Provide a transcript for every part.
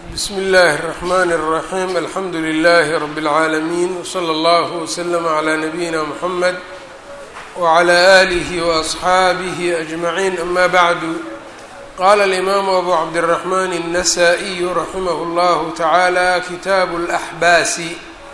bsm اllh الرحmn الرaحيم alxamdu لlh رb العaalمين وslى اllه وslm عlى نbyina mحmed وعlى آlih وأصxaabih أجمعين أma bعd qala الإmam أbu cabdالرحmn النsائي raximh اllah taعalى kitab الأxbaasi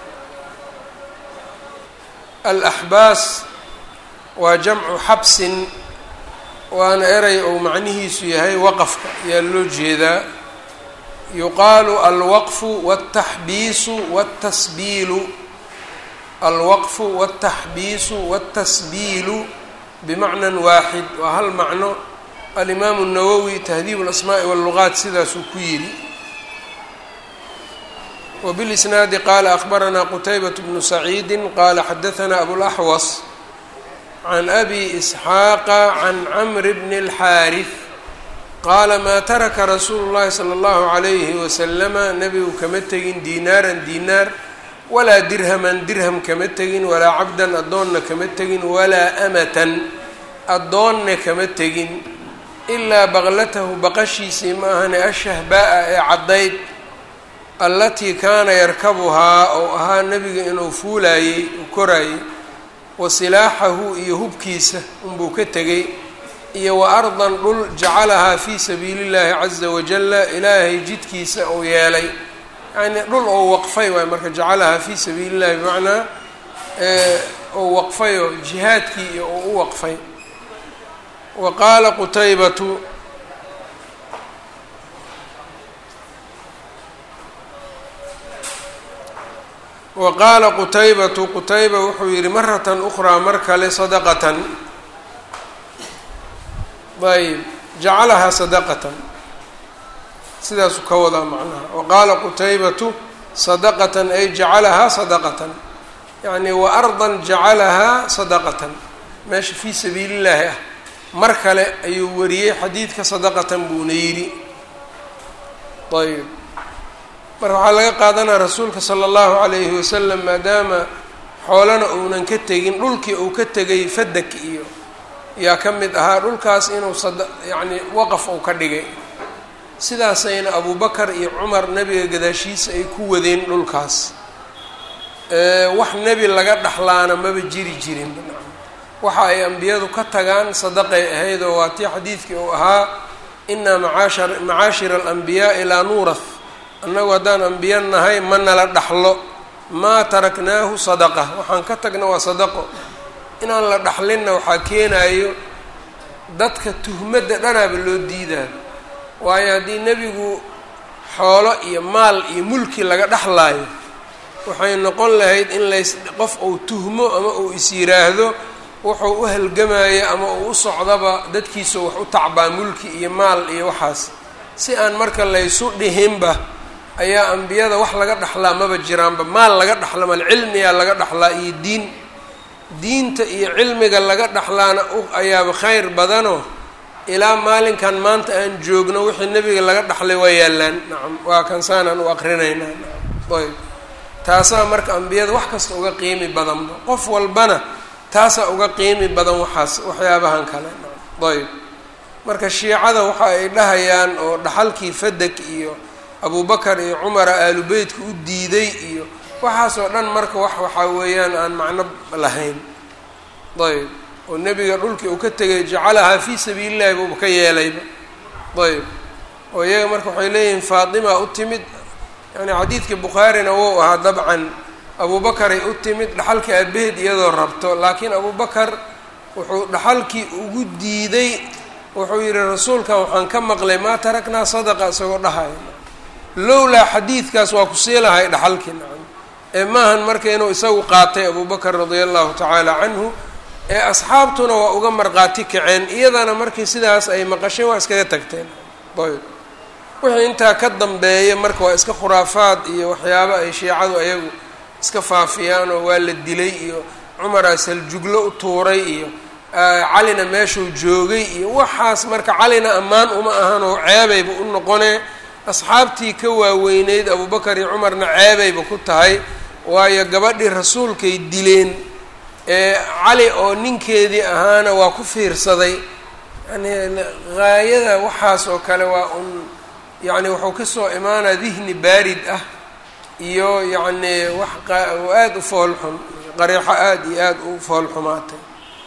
alأxbaas waa jamcu xabsin waana eray ou macnihiisu yahay waqfka ayaa loo jeedaa yuqaalu alwaqfu wاltaxbiisu wاltasbiilu alwaqfu wاltaxbiisu wاltasbiilu bimacnan waaxid waa hal macno alimaamu الnawowi tahdiib اlasmaaءi wاllugaat sidaasuu ku yidhi wbilisnaadi qaala akbaranaa qutaybaة bnu saciidi qaala xadaanaa abulaxwas can abi isxaaqa can camri bni اlxaariث qaala maa taraka rasuulu llahi sala allahu calayhi wasalama nebigu kama tegin diinaaran diinaar walaa dirhaman dirham kama tegin walaa cabdan addoonna kama tegin walaa amatan addoonna kama tegin ilaa baqlatahu baqashiisii ma ahane ashahbaa-a ee caddayd allatii kaana yarkabuhaa oo ahaa nebiga inuu fuulaayey uu koraayey wa silaaxahu iyo hubkiisa unbuu ka tegay iyo wa ardan dhul jacalahaa fii sabiili llahi caza wajalla ilaahay jidkiisa uu yeelay yacnii dhul ou waqfay waay marka jacalahaa fii sabiili llahi bimacnaa ou waqfayoo jihaadkii iyo ou u waqfay wa qaala qutaybatu wa qaala qutaybatu qutayba wuxuu yidhi maratan ukhraa mar kale sadaqatan ayb jacalahaa sadaqatan sidaasuu ka wadaa macnaha wa qaala qutaybatu sadaqatan ay jacalahaa sadaqatan yacni wa ardan jacalahaa sadaqatan meesha fii sabiili llaahi ah mar kale ayuu wariyey xadiidka sadaqatan buuna yidhi ayb marka waxaa laga qaadanaya rasuulka sala allahu calayhi wasalam maadaama xoolana uunan ka tegin dhulkii uu ka tegay fadak iyo yaa ka mid ahaa dhulkaas inuu sad yacni waqaf uu ka dhigay sidaasayna abubakar iyo cumar nebiga gadaashiisa ay ku wadeen dhulkaas wax nebi laga dhaxlaana maba jiri jirin waxa ay ambiyadu ka tagaan sadaqay ahayd oo waa tii xadiidkii uu ahaa inaa macaashar macaashira alanbiyaai laa nuurath annagu haddaan ambiya nahay ma nala dhaxlo maa taraknaahu sadaqa waxaan ka tagna waa sadaqo inaan la dhaxlinna waxaa keenayo dadka tuhmadda dhanaaba loo diidaa waayo haddii nebigu xoolo iyo maal iyo mulki laga dhexlaayo waxay noqon lahayd in lays qof uu tuhmo ama uu is yiraahdo wuxuu u halgamayo ama uu u socdaba dadkiisa wax u tacbaa mulki iyo maal iyo waxaas si aan marka laysu dhihinba ayaa ambiyada wax laga dhaxlaa maba jiraanba maal laga dhaxla mal cilmiyaa laga dhaxlaa iyo diin diinta iyo cilmiga laga dhaxlaana ayaaba khayr badanoo ilaa maalinkan maanta aan joogno wixii nebiga laga dhaxlay waa yaallaan nacam waa kansaanaan u aqrinaynaa nacam ayb taasaa marka ambiyada wax kasta uga qiimi badanba qof walbana taasaa uga qiimi badan waxaas waxyaabahan kale nacam ayb marka shiicada waxa ay dhahayaan oo dhaxalkii fadak iyo abubakar iyo cumara aalubeytka u diiday iyo waxaasoo dhan marka wax waxaa weeyaan aan macno lahayn ayb oo nebiga dhulkii uu ka tegay jacalahaa fii sabiili llahi buuba ka yeelayba ayb oo iyaga marka waxay leeyihiin faatima u timid yani xadiidkii bukhaarina wou ahaa dabcan abubakaray u timid dhaxalkii aabaheed iyadoo rabto laakiin abubakar wuxuu dhaxalkii ugu diiday wuxuu yihi rasuulkan waxaan ka maqlay maa taraknaa sadaqa isagoo dhahaya lowlaa xadiidkaas waa ku sii lahay dhaxalkii nacam ee maahan marka inuu isagu qaatay abubakar radia allahu tacaala canhu ee asxaabtuna waa uga marqaati kaceen iyadana markii sidaas ay maqasheen waa iskaga tagteen ayb wixii intaa ka dambeeya marka waa iska khuraafaad iyo waxyaabo ay shiicadu ayagu iska faafiyaan oo waa la dilay iyo cumaraa saljuglo u tuuray iyo calina meeshuu joogay iyo waxaas marka calina ammaan uma ahan oo ceebayba u noqonee asxaabtii ka waaweyneyd abubakar iyo cumarna ceebayba ku tahay waayo gabadhii rasuulkay dileen ee cali oo ninkeedii ahaana waa ku fiirsaday yani haayada waxaas oo kale waa un yacni wuxuu kasoo imaanaa dihni baarid ah iyo yacni wax aada u foolxun qareexo aada iyo aada u foolxumaatay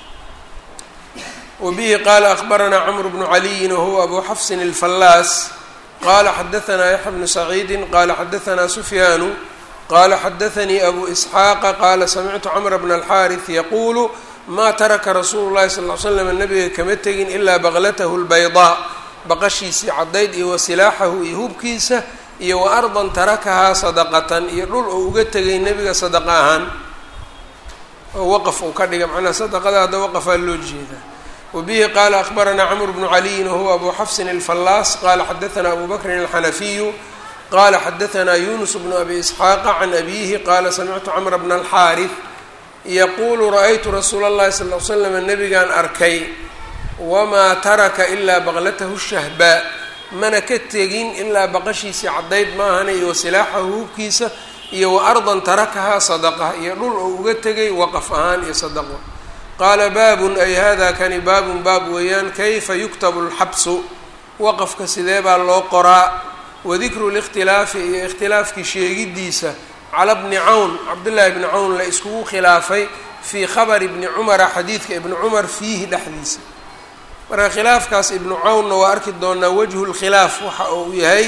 wabihi qaala akbaranaa camru bnu caliyin wahuwa abu xafsin alfallaas qala xadaanaa yaxya bnu saciidi qala xadaanaa sufyaanu qala xadaanii abu isxaaqa qaala samictu camra bna alxaaris yaquulu maa taraka rasuulu llahi sal l slam nabiga kama tegin ilaa baklatahu lbaydaa baqashiisii caddayd iyo wasilaaxahu iyo hubkiisa iyo wa ardan tarakahaa sadaqatan iyo dhul uu uga tegay nebiga sadaqa ahaan oo waqaf uu ka dhiga macnaha sadaqada hadda waqafaa loo jeedaa wabihi qaala akbaranaa camr bnu caliyin wahuwa abu xafsin alfallaas qala xadaanaa abu bakrin alxanafiyu qala xadaanaa yunus bnu abi isxaaqa can abihi qala samictu camra bna alxaaris yaquulu ra-aytu rasuula اllahi sal l slam nabigaan arkay wamaa taraka ilaa baqlatahu shahbaa mana ka tegin ilaa baqashiisii caddayd maahana iyo wasilaaxahu hubkiisa iyo wa ardan tarakahaa sadaqa iyo dhul oo uga tegay waqaf ahaan iyo sadaqo qaala baabun ay hada kani baabun baab weeyaan kayfa yuktabu lxabsu waqafka sidee baa loo qoraa wadikru likhtilaafi iyo ikhtilaafkii sheegidiisa cala bni cawn cabdullaahi bni cawn la iskugu khilaafay fii khabari bni cumara xadiidka ibni cumar fiihi dhexdiisa marka khilaafkaas ibnu cawnna waa arki doonaa wajhu lkhilaaf waxa uu yahay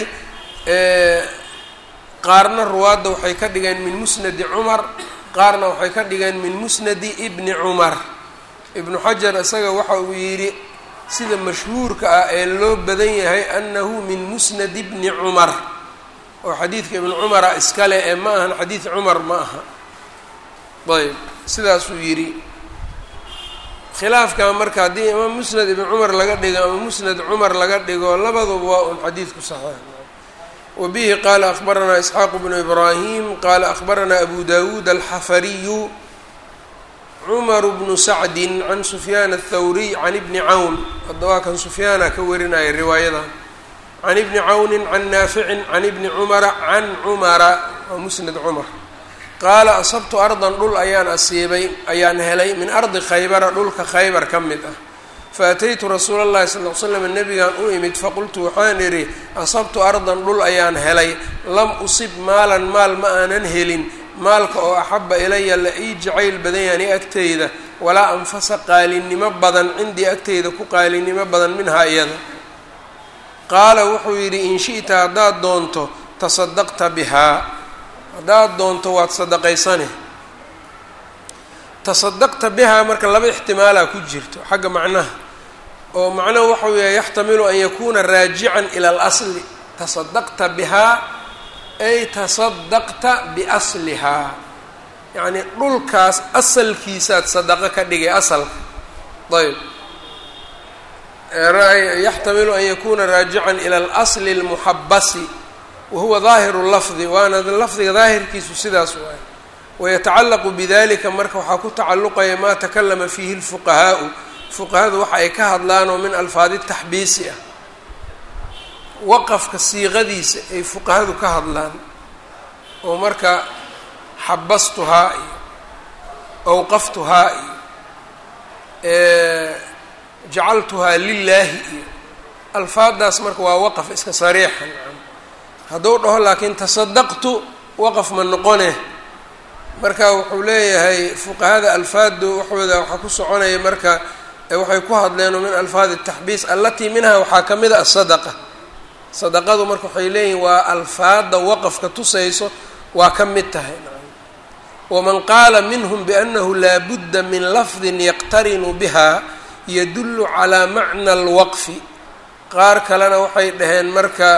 qaarna ruwaadda waxay ka dhigeen min musnadi cumar qaarna waxay ka dhigeen min musnadi ibni cumar ibnu xajar isaga waxa uu yidhi sida mashhuurka ah ee loo badan yahay annahu min musnadi bni cumar oo xadiidka ibnu cumara iskale ee ma ahan xadiid cumar ma aha ayb sidaasuu yidhi khilaafkan marka haddii ama musnad ibn cumar laga dhigo ama musnad cumar laga dhigo labaduba waa un xadiidku saxiix wabihi qaala akbaranaa isxaaqu bnu ibraahim qaala akbaranaa abu dawuud alxafariyu cumaru bnu sacdin can sufyaan athawriy can ibni cawn hadda waa kan sufyaana ka warinaya riwaayadan can ibni cawnin can naaficin can ibni cumara can cumara waa musnad cumar qaala asabtu ardan dhul ayaan asiibay ayaan helay min ardi khaybara dhulka khaybar ka mid ah faataytu rasuula llahi sal l slam nabigaan u imid faqultu waxaan idhi asabtu ardan dhul ayaan helay lam usib maalan maal ma aanan helin maalka oo axaba ilaya la ii jacayl badan yaani agteyda walaa anfasa qaalinimo badan cindii agteyda ku qaalinimo badan minhaa iyada qaala wuxuu yidhi in shi'ta haddaad doonto tasadaqta bihaa haddaad doonto waad sadaqaysane tasadaqta bihaa marka laba ixtimaalaa ku jirto xagga macnaha oo macnahu waxau yahay yaxtamilu an yakuuna raajican ila alasli tasadaqta bihaa ay tasadaqta biaslihaa yacnii dhulkaas asalkiisaad sadaqo ka dhigay asalka ayb yaxtamilu an yakuuna raajican ila alasli اlmuxabasi wahuwa daahiru lafdi waana lafdiga daahirkiisu sidaas waay wayatacallaqu bidalika marka waxaa ku tacalluqaya maa takalama fiihi lfuqahaau fuqahadu waxa ay ka hadlaan oo min alfaadi taxbiisi ah waqafka siiqadiisa ay fuqahadu ka hadlaan oo marka xabastuhaa iyo awqaftuhaa iyo jacaltuhaa lilaahi iyo alfaadaas marka waa waqaf iska sariixa hadduu dhaho laakiin tasadaqtu waqaf ma noqone marka wuxuu leeyahay fuqahada alfaadu waxooda waxaa ku soconaya marka waxay ku hadleen min alfaadi taxbiis allatii minha waxaa ka mid a asadaqa sadaqadu marka waxay leeyihin waa alfaada waqafka tusayso waa ka mid tahay waman qaala minhum biannahu laa budda min lafdin yaqtarinu biha yadullu calaa macna alwaqfi qaar kalena waxay dhaheen marka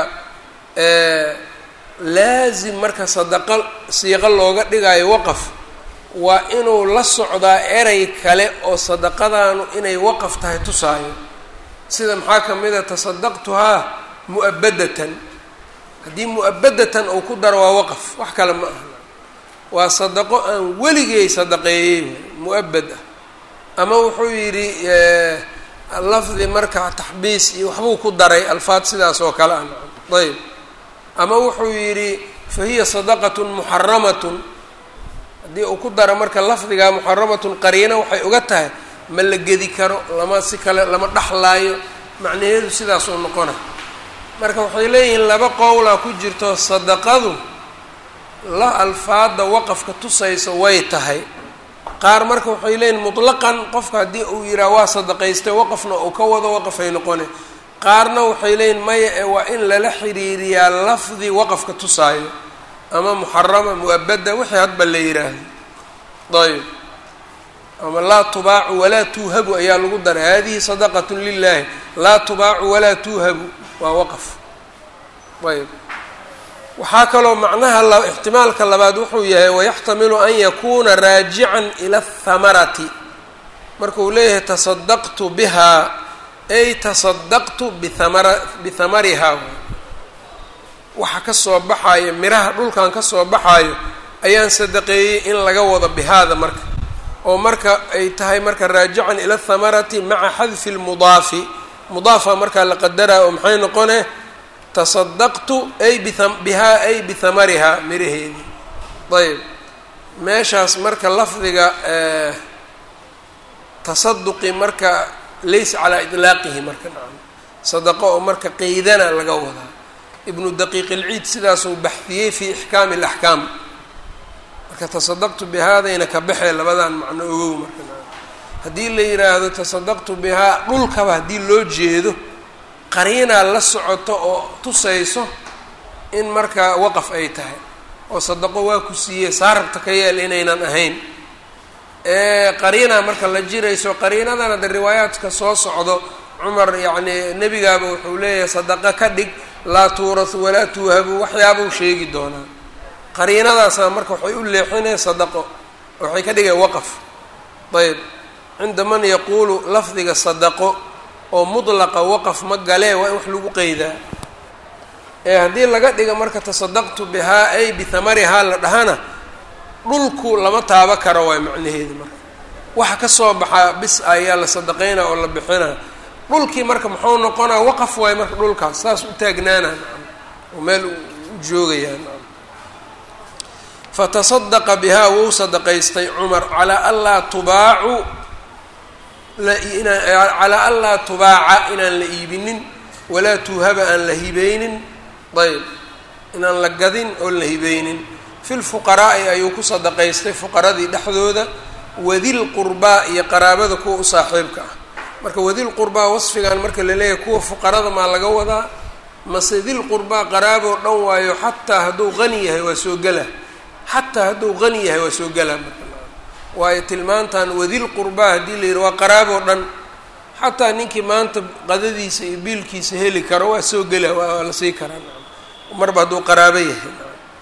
laazim marka sadaqo siiqo looga dhigayo waqaf waa inuu la socdaa erey kale oo sadaqadaanu inay waqaf tahay tusaayo sida maxaa ka mid a tasadaqtuhaa mu'abadatan haddii mu'abadatan uu ku daro waa waqaf wax kale ma aha waa sadaqo aan weligay sadaqeeyey mu'abad ah ama wuxuu yidhi lafdi marka taxbiis iyo waxbuu ku daray alfaad sidaas oo kale ah ayb ama wuxuu yidhi fa hiya sadaqatun muxaramatun haddii uu ku daro marka lafdigaa muxaramatun qariino waxay uga tahay ma la gedi karo lama si kale lama dhexlaayo macnaheedu sidaasuu noqona marka waxay leeyihiin laba qowlaa ku jirto sadaqadu la alfaada waqafka tusaysa way tahay qaar marka waxay leeyihin mutlaqan qofka haddii uu yidhaha waa sadaqaystay waqafna uu ka wado waqafay noqone qaarna waxay leeyihin maya ee waa in lala xiriiriyaa lafdi waqafka tusaayo ama muxarama mu-abada wixii hadba la yidhaahdo ayb ama laa tubaacu walaa tuuhabu ayaa lagu daray hadihi sadaqatu lilahi laa tubaacu walaa tuuhabu waa waqaf ayb waxaa kaloo macnaha ixtimaalka labaad wuxuu yahay wayaxtamilu an yakuuna raajican ila athamarati markuu leeyahay tasadaqtu bihaa ay tasadaqtu bihamara bihamarihaa waxa ka soo baxaayo miraha dhulkan ka soo baxaayo ayaan sadaqeeyey in laga wado bihaada marka oo marka ay tahay marka raajican ila athamarati maca xadfi lmudaafi mudaafa markaa la qadaraa oo maxay noqone tasadaqtu ay bihaa ay bihamarihaa miraheedii ayb meeshaas marka lafdiga tasaduqi marka laysa calaa idlaaqihi marka nacam sadaqo oo marka qeydana laga wadaa ibnu daqiiq ilciid sidaasuu baxdiyey fi ixkaami alaxkaam marka tasadaqtu bihaadayna ka baxee labadan macno ogow marka nacam haddii la yidhaahdo tasadaqtu bihaa dhulkaba haddii loo jeedo qariinaa la socoto oo tusayso in markaa waqaf ay tahay oo sadaqo waa ku siiyey saarabta ka yeel inaynan ahayn qariinaa marka la jirayso qariinadana de riwaayaadka soo socdo cumar yacni nebigaaba wuxuu leeyahay sadaqo ka dhig laa tuurasu walaa tuuhabu waxyaabuu sheegi doonaa qariinadaasna marka waxay u leexinaya sadaqo waxay ka dhigaya waqaf ayb cinda man yaquulu lafdiga sadaqo oo mudlaqa waqaf ma galee waa in wax lagu qeydaa ee haddii laga dhiga marka tasadaqtu bihaa ay bihamarihaa la dhahana dhulku lama taabo karo waay macnaheedu marka waxa ka soo baxaa bis ayaa la sadaqaynaa oo la bixinaa dhulkii marka muxuu noqonaa waqaf waay marka dhulkaas saas u taagnaana oo meel u joogayaa fatasadaqa bihaa wou sadaqaystay cumar calaa anlaa tubaacu calaa an laa tubaaca inaan la iibinin walaa tuuhaba aan la hibeynin ayb inaan la gadin oon la hibeynin fi lfuqaraa'i ayuu ku sadaqaystay fuqaradii dhexdooda wadil qurbaa iyo qaraabada kuwa u saaxiibka ah marka wadil qurbaa wasfigan marka la leeyahay kuwa fuqarada maa laga wadaa mase dil qurbaa qaraaboo dhan waayo xataa hadduu qani yahay waa soo gela xataa hadduu qani yahay waa soo gela marka waayo tilmaantan wadil qurbaa haddii la yidhi waa qaraaboo dhan xataa ninkii maanta qadadiisa iyo biilkiisa heli karo waa soo gela waa la sii karaa marba hadduu qaraabo yahay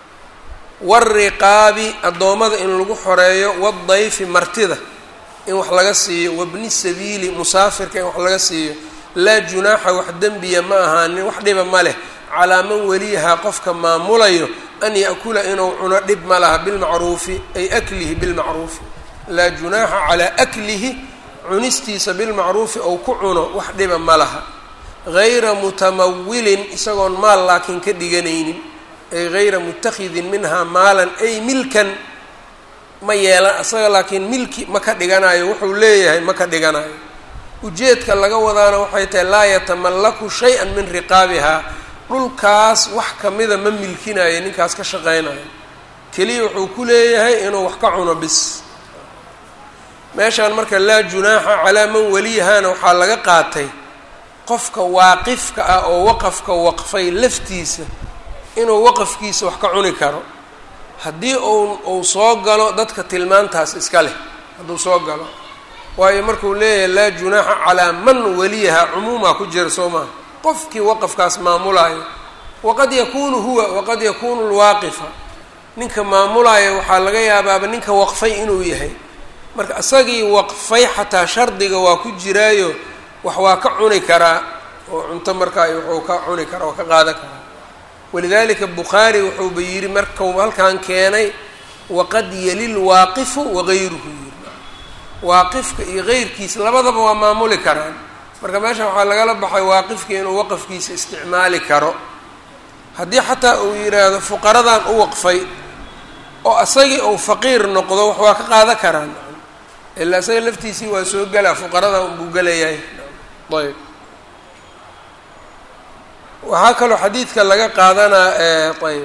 wariqaabi addoommada in lagu xoreeyo wadayfi martida in wax laga siiyo wabni sabiili musaafirka in wax laga siiyo laa junaaxa wax dembiya ma ahaanin wax dhiba ma leh calaa man weliyahaa qofka maamulayo an yaأkula inuu cuno dhib ma laha bilmacruufi ay aklihi bilmacruufi laa junaaxa calaa aklihi cunistiisa bilmacruufi ou ku cuno wax dhiba ma laha gayra mutamawilin isagoon maal laakiin ka dhiganaynin ay gayra mutakidin minhaa maalan ay milkan ma yeelan isaga laakiin milki ma ka dhiganayo wuxuu leeyahay ma ka dhiganayo ujeedka laga wadaana waxay tahay laa yatamallaku shay-an min riqaabihaa dhulkaas wax kamida ma milkinayo ninkaas ka shaqeynayo keliya wuxuu ku leeyahay inuu wax ka cuno bis meeshaan marka laa junaaxa calaa man waliyahaana waxaa laga qaatay qofka waaqifka ah oo waqafka waqfay laftiisa inuu waqafkiisa wax ka cuni karo haddii uu uu soo galo dadka tilmaantaas iska leh hadduu soo galo waayo markuu leeyahay laa junaaxa calaa man waliyaha cumuumaa ku jira soo maha qofkii waqafkaas maamulaayo waqad yakuunu huwa waqad yakuunu lwaaqifa ninka maamulaayo waxaa laga yaabaaba ninka waqfay inuu yahay marka isagii waqfay xataa shardiga waa ku jiraayo wax waa ka cuni karaa oo cunto markaa wuxuu ka cuni karaa oo ka qaadan karaa walidalika bukhaari wuxuuba yidhi markau halkan keenay waqad yali lwaaqifu wagayruhu yiri waaqifka iyo geyrkiisa labadaba waa maamuli karaan marka meesha waxaa lagala baxay waaqifka inuu waqafkiisa isticmaali karo haddii xataa uu yidhaahdo fuqaradan u waqfay oo isagii uu faqiir noqdo wax waa ka qaadan karaan ilaa isaga laftiisii waa soo gelaa fuqaradan unbuu gelayahay ayb waxaa kaloo xadiidka laga qaadanaa ayb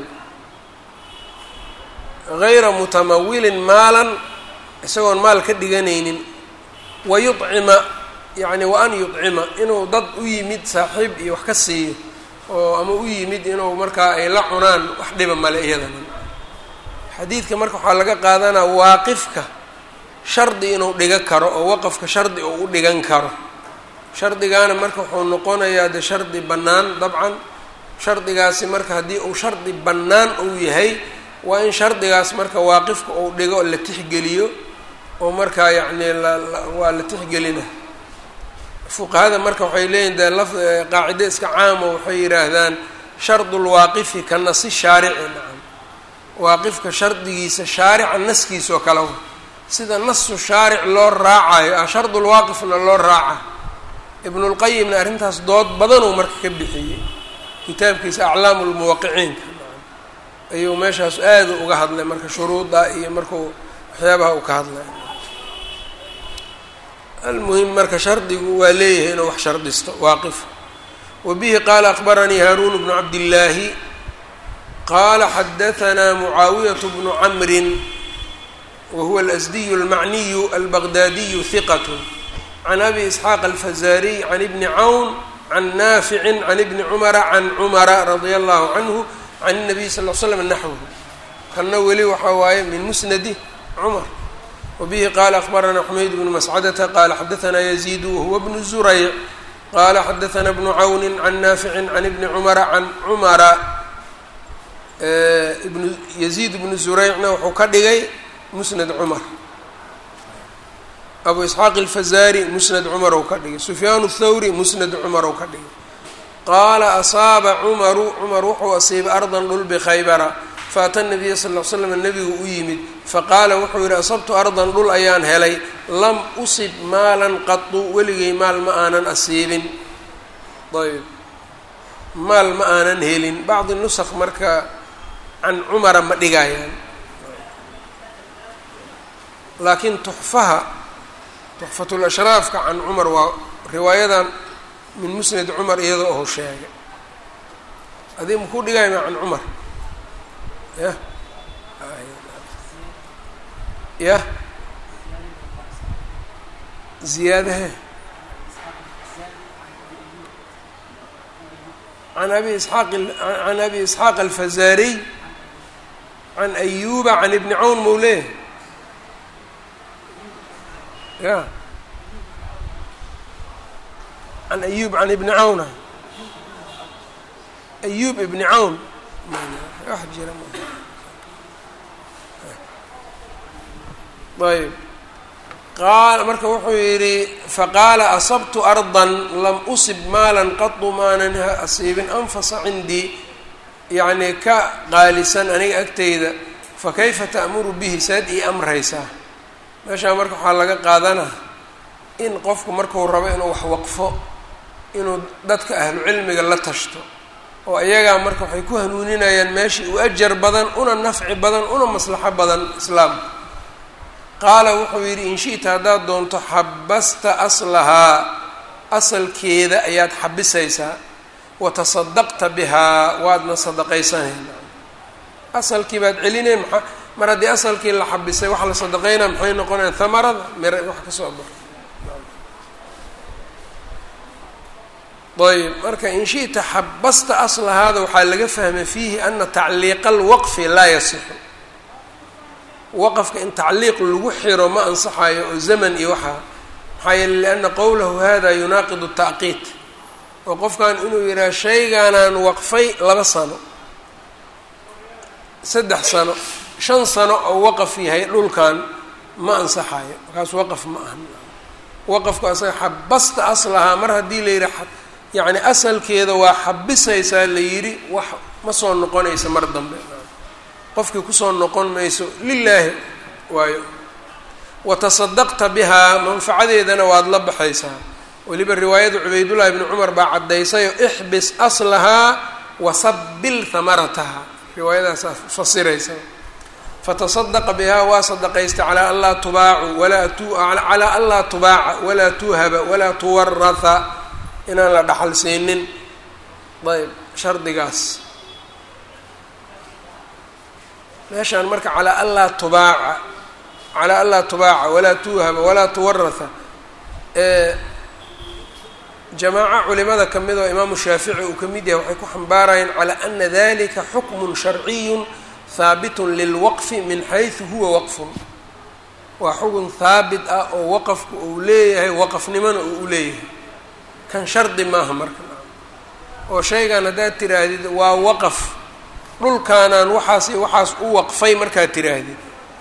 gayra mutamawilin maalan isagoon maal ka dhiganaynin wa yucima yacni wa an yucima inuu dad u yimid saaxiib iyo wax ka siiyo oo ama u yimid inuu markaa ay la cunaan wax dhiba male iyadana xadiidka marka waxaa laga qaadanaa waaqifka shardi inuu dhiga karo oo waqafka shardi uu u dhigan karo shardigaana marka wuxuu noqonayaa de shardi bannaan dabcan shardigaasi marka haddii uu shardi bannaan uu yahay waa in shardigaas marka waaqifka uu dhigo la tixgeliyo oo markaa yacni waa la tixgelina fuqahada marka waxay leeyihin dee laf qaacide iska caamo waxay yidhaahdaan shardu lwaaqifi ka nasi shaarici nacam waaqifka shardigiisa shaarica naskiisa oo kale sida nasu shaaric loo raacayo ah shardulwaaqifna loo raaca ibnulqayimna arrintaas dood badanuu marka ka bixiyey kitaabkiisa aclaamu lmuwaqiciinka ayuu meeshaas aada uga hadlay marka shuruuda iyo markuu waxyaabaha uu ka hadlay almuhim marka shardigu waa leeyahay inuu wax shardisto waaqif wa bihi qaala akbaranii haaruun bnu cabdillaahi qaala xadahanaa mucaawiyatu bnu camrin wa huwa alasdiyu almacniyu albaqdaadiyu hiqat can abi isxaaq alfazaariy can ibni cawn can naaficin can ibni cumara can cumara radia allahu canhu can الnabiy sal l slam naxwhu kanna weli waxaa waaye min musnadi cumar wabihi qaala akbarana xumayd bnu mascadata qaala xadaanaa yaziidu wahuwa bnu zurayc qaala xadaana bnu cawni can naaficin can ibni cumara can cumara ibnu yaziid bnu zuraycna wuxuu ka dhigay musnad cumar abu isxaaq alfazaari musnad cumar ou ka dhigay sufyaan thawri musnad cumar ou ka dhigay qaala asaaba cumaru cumar wuxuu asiibay ardan dhul bikhaybara faata nabiya sal l slam nabigu u yimid faqaala wuxuu yidhi asabtu ardan dhul ayaan helay lam usib maalan qatu weligay maal ma aanan asiibin ayb maal ma aanan helin bacdi nusaq marka can cumara ma dhigayaan laakiin tuxfaha tuxfatulashraafka can cumar waa riwaayadan min musnad cumar iyadoo ou sheegay adig makuu dhigaya ma can cumar yah yah ziyaadahe can abi isxaaq can abi isxaaq alfazaariy can ayuba can ibni cawn mawleh ya can ayub can ibni cawna ayub ibni cawn wax jira ayb qaal marka wuxuu yidhi faqaala asabtu ardan lam usib maalan qatu maanan asiibin anfasa cindii yacni ka qaalisan aniga agteyda fakayfa ta'muru bihi saad ii amraysaa meeshaa marka waxaa laga qaadanaa in qofku marku rabo inuu wax waqfo inuu dadka ahlu cilmiga la tashto oo iyagaa marka waxay ku hanuuninayaan meeshii u ajar badan una nafci badan una maslaxo badan islaamka qaala wuxuu yidhi in shi'ta haddaad doonto xabasta aslahaa asalkeeda ayaad xabisaysaa wa tasadaqta bihaa waadna sadaqaysanayna asalkii baad celinay maa mar haddii asalkii la xabisay waxa la sadaqaynaa maxay noqonayaan hamarada mira wax ka soo bar ayb marka in shi'ta xabasta aslahaada waxaa laga fahmay fiihi ana tacliiqa alwaqfi laa yasixu waqafka in tacliiq lagu xiro ma ansaxayo oo zaman iyo waxaa maxaa yeele lianna qowlahu hada yunaaqidu tacqiid oo qofkan inuu yidhaha shaygaanaan waqfay laba sano saddex sano shan sano oo waqaf yahay dhulkan ma ansaxayo markaas waqaf ma ahan waqafku asaga xabasta aslahaa mar haddii la yidhi yacni asalkeeda waa xabisaysaa la yidhi wax ma soo noqonaysa mar dambe qofkii kusoo noqon mayso lilaahi waayo watasadaqta bihaa manfacadeedana waad la baxaysaa weliba riwaayada cubaydullahi bni cumar baa caddaysayo ixbis aslahaa wasabil hamarataha riwaayadaasaa fasiraysa fatasadaqa bihaa waa sadaqaystay calaa an laa tubaacu walaa tu calaa an laa tubaaca walaa tuhaba walaa tuwaratha inaan la dhaxal siinin ayb shardigaas meeshaan marka calaa anlaa tubaaca calaa anlaa tubaaca walaa tuuhaba walaa tuwaratha jamaaco culimada ka mid oo imaamu shaafici uu ka mid yahay waxay ku xambaarayeen calaa ana dalika xukmun sharciyun haabitun lilwaqfi min xaysu huwa waqfun waa xukun haabit ah oo waqafku uu leeyahay waqafnimona uu u leeyahay kan shardi maaha marka oo shaygan haddaad tiraahdid waa waqaf dhulkaanaan waxaas iyo waxaas u waqfay markaad tiraahdid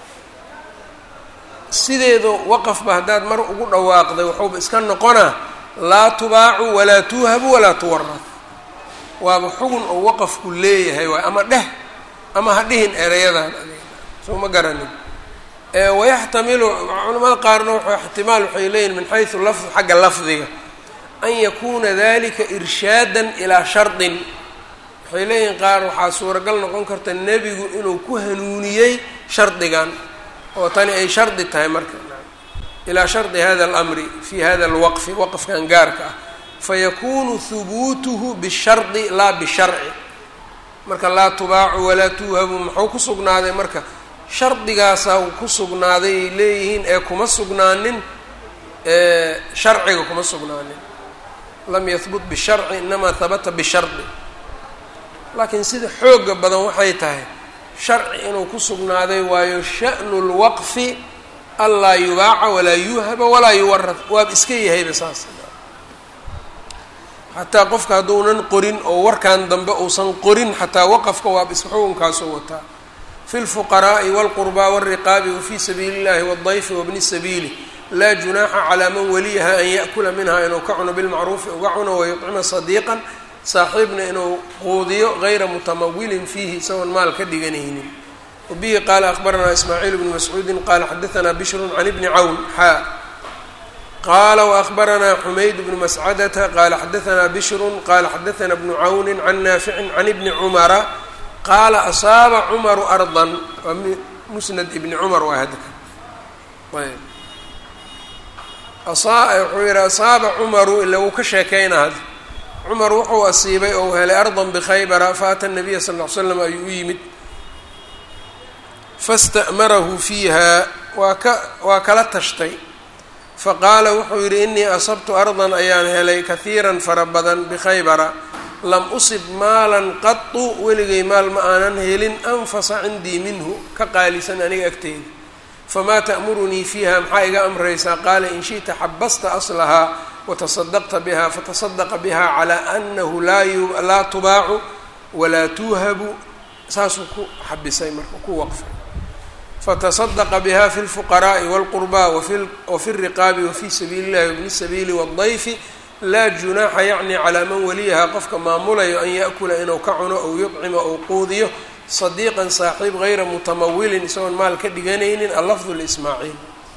sideedu waqafba haddaad mar ugu dhawaaqday waxuuba iska noqonaa laa tubaacu walaa tuuhabu walaa tuwarad waaba xugun oo waqafku leeyahay waay ama dheh ama ha dhihin erayadan soo ma garanin wayaxtamilu culamada qaarna w ixtimaal waxay leeyihin min xaysu lafd xagga lafdiga an yakuuna dalika irshaadan ilaa shardin waxay leeyihin qaar waxaa suuragal noqon karta nebigu inuu ku hanuuniyey shardigan oo tani ay shardi tahay marka ilaa shardi hada alamri fi hada alwaqfi waqfkan gaarka ah fayakunu hubuutuhu bishardi laa bisharci marka laa tubaacu walaa tuuhabu muxuu ku sugnaaday marka shardigaasaa ku sugnaaday ay leeyihiin ee kuma sugnaanin sharciga kuma sugnaanin lam yahbut bisharci inamaa habata bishardi laakiin sida xooga badan waxay tahay sharci inuu ku sugnaaday waayo sha'nu lwaqfi anlaa yubaaca walaa yuuhaba walaa yuwarad waaba iska yahayba saas xataa qofka hadduunan qorin oo warkan dambe uusan qorin xataa waqafka waaba iska xukunkaasoo wataa fi lfuqaraa'i wاlqurbaa wاlriqaabi wafii sabiili اllahi wاldayfi wabni sabiili laa junaaxa calaa man waliyaha an yaأkula minha inuu ka cuno bilmacruufi uga cuno wayuطcima sadiiqan saaxiibna inuu quudiyo gayra mutamawilin fiihi isagoon maal ka dhiganaynin wabihi qaala akbaranaa ismaaciil bnu mascuudi qaala xadaanaa bishrun can ibni cawn xaa qaala waakbaranaa xumayd bnu mascadata qaala xadaanaa bishrun qaala xadaanaa bnu cawni can naaficin can ibni cumara qaala asaaba cumaru ardan waa musnad ibni cumar waa hadka ayb wuxuu yihi asaaba cumaru ila wuu ka sheekeyna had cumar wuxuu asiibay ou helay ardan bikhaybara faata nabiya sal ll ly slam ayuu u yimid fasta'marahu fiiha waa ka waa kala tashtay faqaala wuxuu yidhi inii asabtu ardan ayaan helay kahiiran fara badan bikhaybara lam usib maalan qatu weligay maal ma aanan helin anfasa cindii minhu ka qaalisan aniga agteyda famaa ta'murunii fiiha maxaa iga amraysaa qaala in shi'ta xabasta aslahaa watasadaqta biha fatasadaqa biha calaa anahu laa tubaacu walaa tuuhabu saasuu ku xabisay marka ku waqfay fatasadaqa biha fi lfuqaraa'i wاlqurbaa wafi اriqaabi wafi sabiili اllahi wabni sabiili wاldayfi laa junaaxa yacni calaa man waliyaha qofka maamulayo an yaأkula inuu ka cuno ou yuطcima ou quudiyo sadiiqan saaxiib gayra mutamawilin isagoon maal ka dhiganaynin allafdu lismaaciil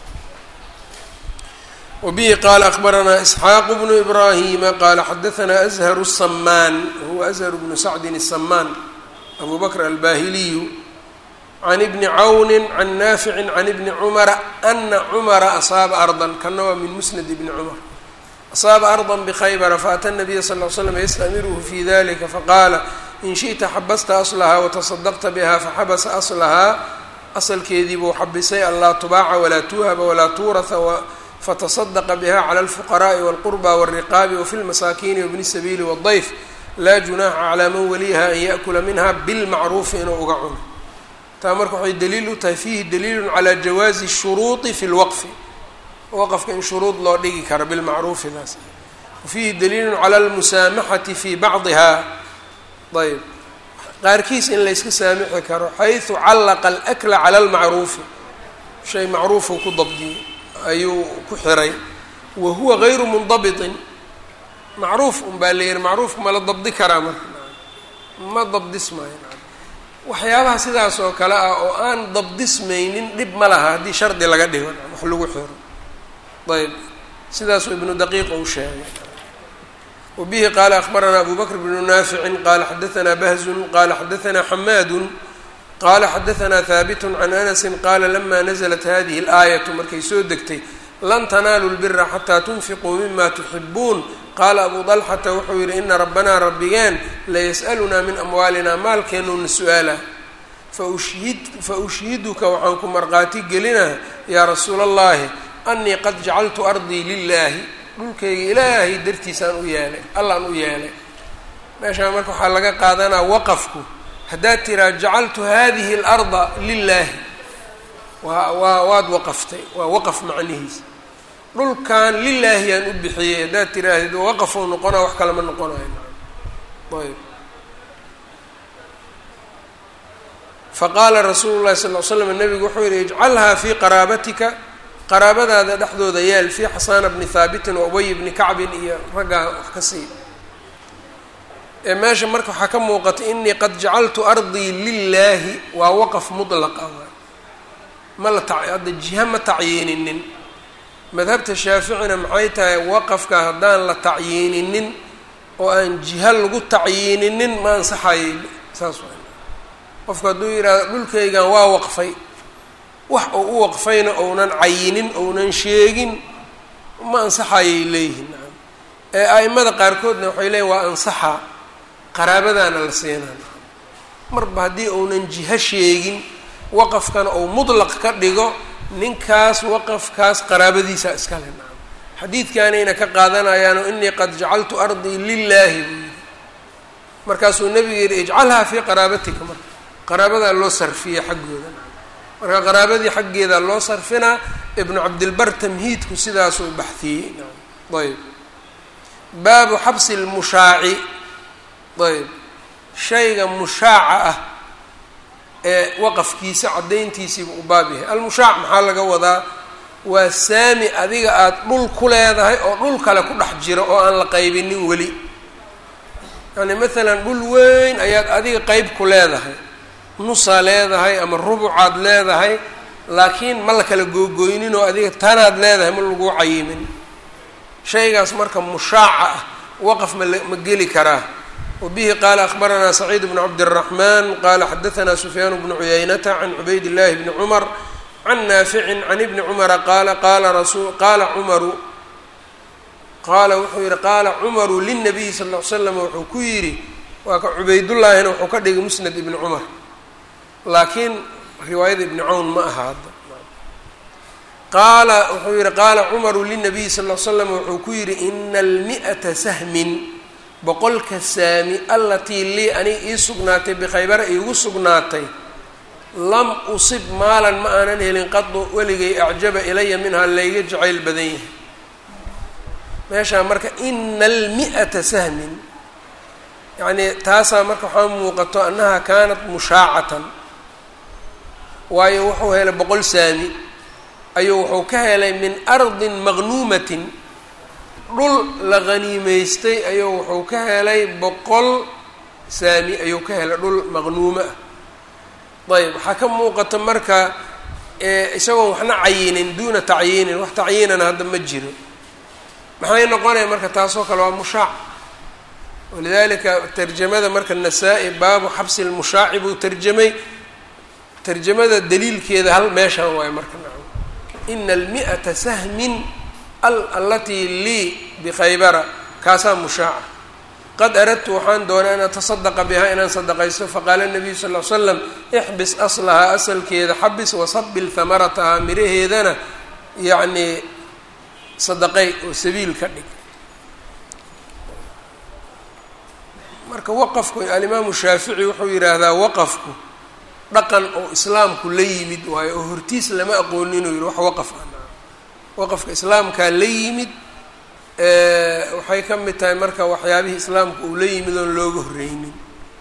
wabihi qaala akbaranaa isxaaqu bnu ibraahima qaala xadaanaa azharu samaan wahuwa azhar bnu sacdin الsamaan abu bakr albahiliyu can ibni cawni can naaficin can ibni cumara ana cumara asaaba ardan kana waa min musnad ibni cumar asaaba ardan bkhaybara faata nabiya sal l slam yastamiruhu fi dalika faqaala in shiئta xabasta aslahaa watasadaqta biha faxabasa aslahaa asalkeedii buu xabisay anlaa tubaaca walaa tuuhaba walaa tuuraha fatasadaqa biha clى اlfuqaraءi wاlqurba wالriqaabi wafi lmasaakiini wabni sabiili wالdayf laa junaaxa calaa man waliyaha an yaأkula minha bilmacruufi inuu uga cuno taa marka waxay daliil u tahay fiihi daliilu calى jawaazi الshuruuطi fi اlwaqfi waqfka in shuruud loo dhigi karo bilmacruufidaas wafiihi daliilu calى اlmusaamaxati fi bacdiha ayb qaarkiis in layska saamixi karo xayثu callaqa alakla cala almacruufi shay macruufuu ku dabdiyey ayuu ku xiray wa huwa gayru mundabiطin macruuf un baa la yihi macruufka ma la dabdi karaa marka ma dabdismaayo waxyaabaha sidaas oo kale ah oo aan dabdismaynin dhib ma laha haddii shardi laga dhigo wax lagu xiro ayb sidaasuu ibnu daqiiq uu sheegay wbihi qaala akbaranaa abu bakr bnu naaficin qaala xadaanaa bahzun qaala xadaanaa xamaadu qaala xadaanaa haabit can anasi qaala lama naزlat hadihi اlaayatu markay soo degtay lan tanaaluu lbira xataa tunfiquu mima tuxibuun qaala abu dalxata wuxuu yidhi ina rabbanaa rabbigeen layas'alunaa min amwaalina maalkeenuuna su-aala fa ushhiduka waxaan ku marqaati gelinaa yaa rasuula allahi anii qad jacaltu ardii lilaahi dhulkayga ilaahay dartiisaan u yeelay allaan u yeelay meeshaan marka waxaa laga qaadanaa waqafku haddaad tiraa jacaltu hadihi اlarda lilaahi waa waa waad waqaftay waa waqaf macnihiisa dhulkan lilaahi aan u bixiyey haddaad tiraahdeed waqafou noqonaa wax kale ma noqonayo ayb faqaala rasuulu llahi sal l slam nabigu wuxuu yihi ijcalhaa fii qaraabatika qaraabadaada dhexdooda yaal fii xasaana bni haabitin wa ubay bni kacbin iyo raggaa wax ka sii ee meesha marka waxaa ka muuqata inii qad jacaltu ardii lilaahi waa waqaf mudlaqa waay ma la ta hadda jiha ma tacyiininin madhabta shaaficina maxay tahay waqafka haddaan la tacyiininin oo aan jiha lagu tacyiininin ma ansaxayay saas waa qofku hadduu yidhahdo dhulkaygan waa waqfay wax uu u waqfayna ounan cayinin ounan sheegin ma ansaxayay leeyihin ee a'imada qaarkoodna waxay leeyihin waa ansaxa qaraabadaana la siinaa marba haddii ounan jiho sheegin waqafkana ou mudlaq ka dhigo ninkaas waqafkaas qaraabadiisa iskale naam xadiidkaanayna ka qaadanayaano inii qad jacaltu ardii lilaahi buu yidhi markaasuu nebigu yidhi ijcalhaa fii qaraabatika marka qaraabadaa loo sarfiya xaggooda marka qaraabadii xaggeeda loo sarfinaa ibnu cabdilbar tamhiidku sidaasuu baxiyey ayb baabu xabsi lmushaaci ayb shayga mushaaca ah ee waqafkiisa caddayntiisiiba u baab yahay almushaac maxaa laga wadaa waa saami adiga aada dhul ku leedahay oo dhul kale ku dhex jiro oo aan la qaybinin weli yani maalan dhul weyn ayaad adiga qeyb ku leedahay nusaa leedahay ama rubucaad leedahay laakiin ma la kala googoynin oo adiga tanaad leedahay ma lagu cayimin shaygaas marka mushaaca ah waqaf ma ma geli karaa wabihi qaala akhbaranaa saciid bnu cabdiraxmaan qaala xadaanaa sufyaan bnu cuyaynata can cubayd llahi bni cumar can naaficin can ibni cumara qaala qaala rasu qaala cumaru qaala wuxuu yihi qaala cumaru linabiyi sal l slam wuxuu ku yidhi waa ka cubaydullaahina wuxuu ka dhigay musnad ibni cumar laakiin riwaayada ibni cawn ma aha hadda qaala wuxuu yihi qaala cumaru linabiyi sal l slam wuxuu ku yidhi ina almi'ata sahmin boqolka saami allatii lii aniga ii sugnaatay bikhaybara iigu sugnaatay lam usib maalan ma aanan helin qadu weligay acjaba ilaya minhaa layga jacayl badan yahay meeshaa marka ina almi'ata sahmin yacnii taasaa marka waxaa muuqato annaha kaanat mushaacatan waayo wuxuu helay boqol saami ayuu wuxuu ka helay min ardin maqnuumatin dhul la qhaniimaystay ayuu wuxuu ka helay boqol saami ayuu ka helay dhul maqnuumo ah ayb waxaa ka muuqata marka isagoon waxna cayinin duuna tacyiinin wax tacyiinana hadda ma jiro maxay noqonaya marka taasoo kale waa mushaac walidalika tarjamada marka nasaa-i baabu xabsi lmushaaci buu tarjamay tarjamada daliilkeeda hal meeshaan waayo marka nacam ina almi'ata sahmin alatii lii bikhaybara kaasaa mushaaca qad aradtu waxaan doonay an atasadaqa bihaa inaan sadaqaysto faqaala nabiyu sal l slam ixbis aslahaa asalkeeda xabis wasabil hamaratahaa miraheedana yacnii sadaqay oo sabiil ka dhig marka waqafku alimaamu shaafici wuxuu yidhaahdaa waqafku dhaqan oo islaamku la yimid waayo oo hortiis lama aqoonin inuu yihi wax waqaf ah waqafka islaamkaa la yimid waxay ka mid tahay marka waxyaabihii islaamka uu la yimid oon looga horreynin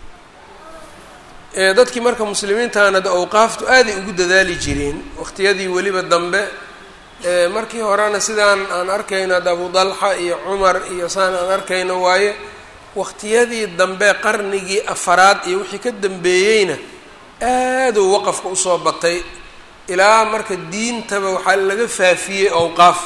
dadkii marka muslimiintana de awqaaftu aaday ugu dadaali jireen waqtiyadii weliba dambe markii horena sidaan aan arkayno ad abu dalxa iyo cumar iyo saan aan arkayno waaye waqtiyadii dambe qarnigii afaraad iyo wixii ka dambeeyeyna aaduu waqafka usoo batay ilaa marka diintaba waxaa laga faafiyey awqaaf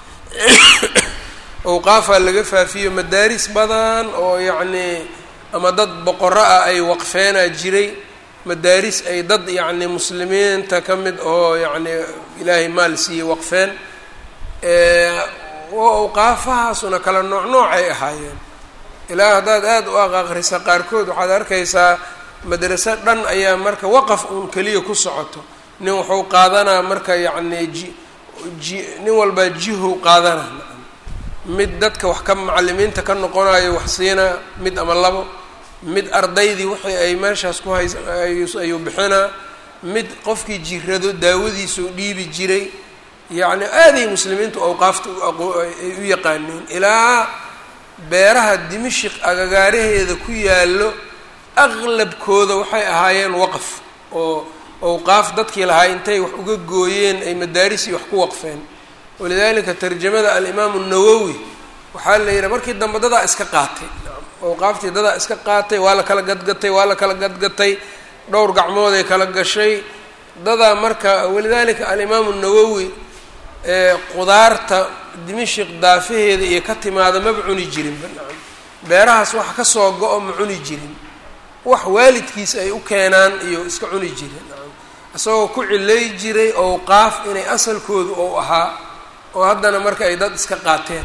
awqaafaa laga faafiyo madaaris badan oo yacnii ama dad boqoro ah ay waqfeenaa jiray madaaris ay dad yacni muslimiinta ka mid oo yacni ilaahay maal siiyey waqfeen awqaafahaasuna kala nooc noocay ahaayeen ilaa haddaad aada u aqaqrisa qaarkood waxaad arkaysaa madraso dhan ayaa marka waqaf uun keliya ku socoto nin wuxuu qaadanaa marka yacni ji ji nin walbaa jihow qaadana mid dadka wax ka macalimiinta ka noqonayo wax siinaa mid ama labo mid ardaydii wixii ay meeshaas ku hays ayuu bixinaa mid qofkii jirado daawadiisuu dhiibi jiray yacni aaday muslimiintu awqaafta ay u yaqaaneen ilaa beeraha dimashik agagaaraheeda ku yaallo aqlabkooda waxay ahaayeen waqaf oo awqaaf dadkii lahaa intay wax uga gooyeen ay madaarisii wax ku waqfeen walidaalika tarjamada alimaamu nawowi waxaa la yidhaha markii dambe dadaa iska qaatay awqaaftii dadaa iska qaatay waa la kala gadgatay waa la kala gadgatay dhowr gacmooday kala gashay dadaa marka walidaalika alimaamu nawowi qudaarta dimashik daafaheeda iyo ka timaada maba cuni jirin beerahaas wax ka soo go-o ma cuni jirin wax waalidkiis ay u keenaan iyo iska cuni jirin isagoo ku cilay jiray awqaaf inay asalkoodu ou ahaa oo haddana marka ay dad iska qaateen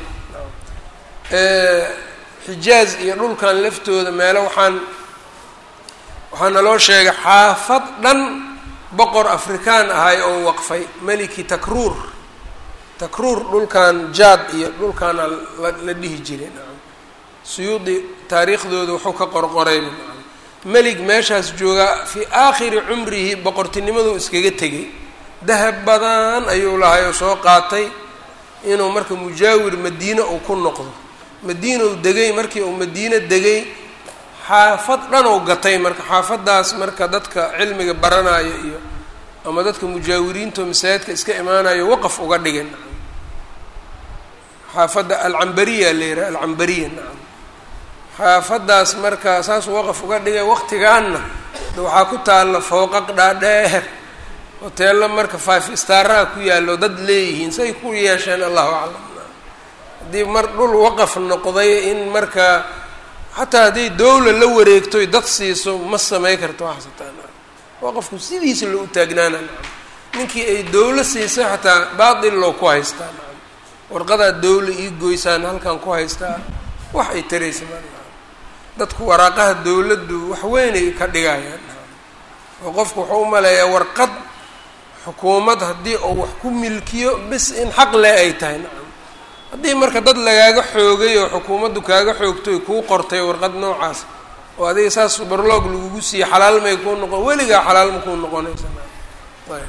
xijaaz iyo dhulkan laftooda meelo waxaan waxaa naloo sheegay xaafad dhan boqor afrikaan ahay oo waqfay meliki takruur takruur dhulkan jaad iyo dhulkaana la dhihi jiray suyuudi taariikhdooda wuxuu ka qorqorayba melig meeshaas joogaa fii aakhiri cumrihi boqortinimaduu iskaga tegay dahab badan ayuu lahay oo soo qaatay inuu marka mujaawir madiine uu ku noqdo madiinau degay markii uu madiine degay xaafad dhanuu gatay marka xaafaddaas marka dadka cilmiga baranayo iyo ama dadka mujaawiriinta oo masaajidka iska imaanayo waqaf uga dhigan xaafadda alcambariya la yidhaha alcambariya nacam xaafaddaas marka saasuu waqaf uga dhigay waqtigaanna waxaa ku taalla fooqaq dhaadheer hoteello marka five staraha ku yaallo dad leeyihiin say ku yeesheen allahu aclam haddii mar dhul waqaf noqday in marka xataa hadday dowla la wareegtoy dad siiso ma samay karto waxasataan waqafku sidiisa loo u taagnaana ninkii ay dowlo siisay xataa baatil loo ku haystaa warqadaa dowla ii goysaan halkan ku haystaa wax ay taraysa ma dadku waraaqaha dowladdu wax weynay ka dhigayaan oo qofku wuxuu u maleeyaa warqad xukuumad haddii uu wax ku milkiyo bis in xaq leh ay tahay nacam haddii marka dad lagaaga xoogay oo xukuumaddu kaaga xoogtoy kuu qortay warqad noocaas oo adiga saas barloog lagugu siiye xalaal may kuu noqon weligaa xalaal ma kuu noqonaysa ayb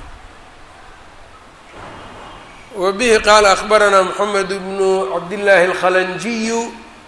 wa bihi qaala akbaranaa moxamed bnu cabdillaahi alkhalanjiyu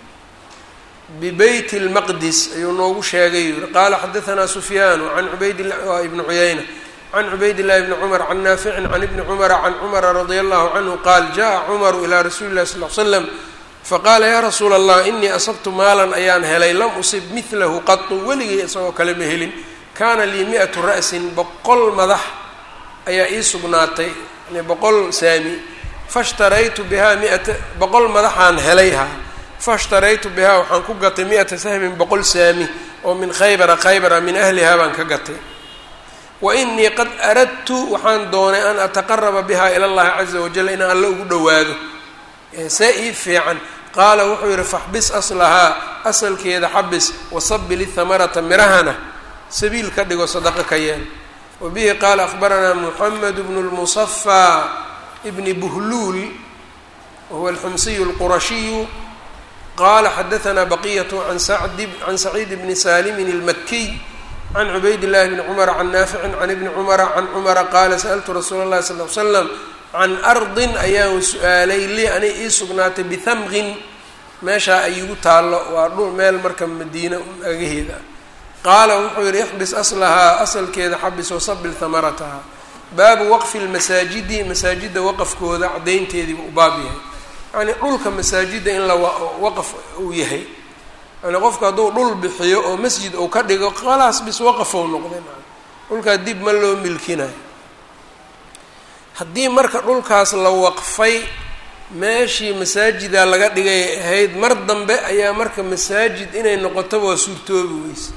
bibeyt اlmaqdis ayuu noogu sheegay yuri qaala xadaanaa sufyaanu an ubaydla ibni cuyayna can cubayd llahi bni cumar can naaficin can ibni cumara can cumara radia allahu canhu qaal jaءa cumaru ilaa rasuuli llahi sal l slam faqaala yaa rasuula allah inii asabtu maalan ayaan helay lam usib midlahu qatu weligay isagoo kale ma helin kaana lii mi-atu ra'sin boqol madax ayaa ii sugnaatay yani boqol saami fashtaraytu bihaa miata boqol madaxaan helay ha fashtaraytu bihaa waxaan ku gatay mi-ata sahmin boqol saami oo min khaybara khaybara min ahlihaa baan ka gatay wa inii qad aradtu waxaan doonay an ataqaraba bihaa ila llahi caza wajal inaan alle ugu dhowaado see ii fiican qaala wuxuu yidhi faxbis aslahaa asalkeeda xabis wasabil ithamarata mirahana sabiil ka dhigo sadaqa ka yeel wa bihi qaala akhbaranaa muxamed bnu lmusafaa bni buhluul wahuwa alxumsiyu alqurashiyu qala xadaanaa baqiyatu an sacdi can saciid bni saalimin almakiy can cubayd llahi bni cumara can naaficin can ibni cumara can cumara qaala sa'altu rasuula اllahi sal l slam can ardin ayaan su-aalay lii anay ii sugnaatay bihamqin meeshaa ay igu taallo waa dhul meel marka madiina agaheeda qaala wuxuu yihi ixbis aslahaa asalkeeda xabis wasabil hamarataha baabu waqfi lmasaajidi masaajida waqafkooda cadaynteediiba u baab yahay yani dhulka masaajida in la waqaf uu yahay yani qofku hadduu dhul bixiyo oo masjid uu ka dhigo khalaas bis waqafou noqday dhulkaa dib ma loo milkinayo haddii marka dhulkaas la waqfay meeshii masaajida laga dhigay ahayd mar dambe ayaa marka masaajid inay noqotaba waa suurtoobi weyse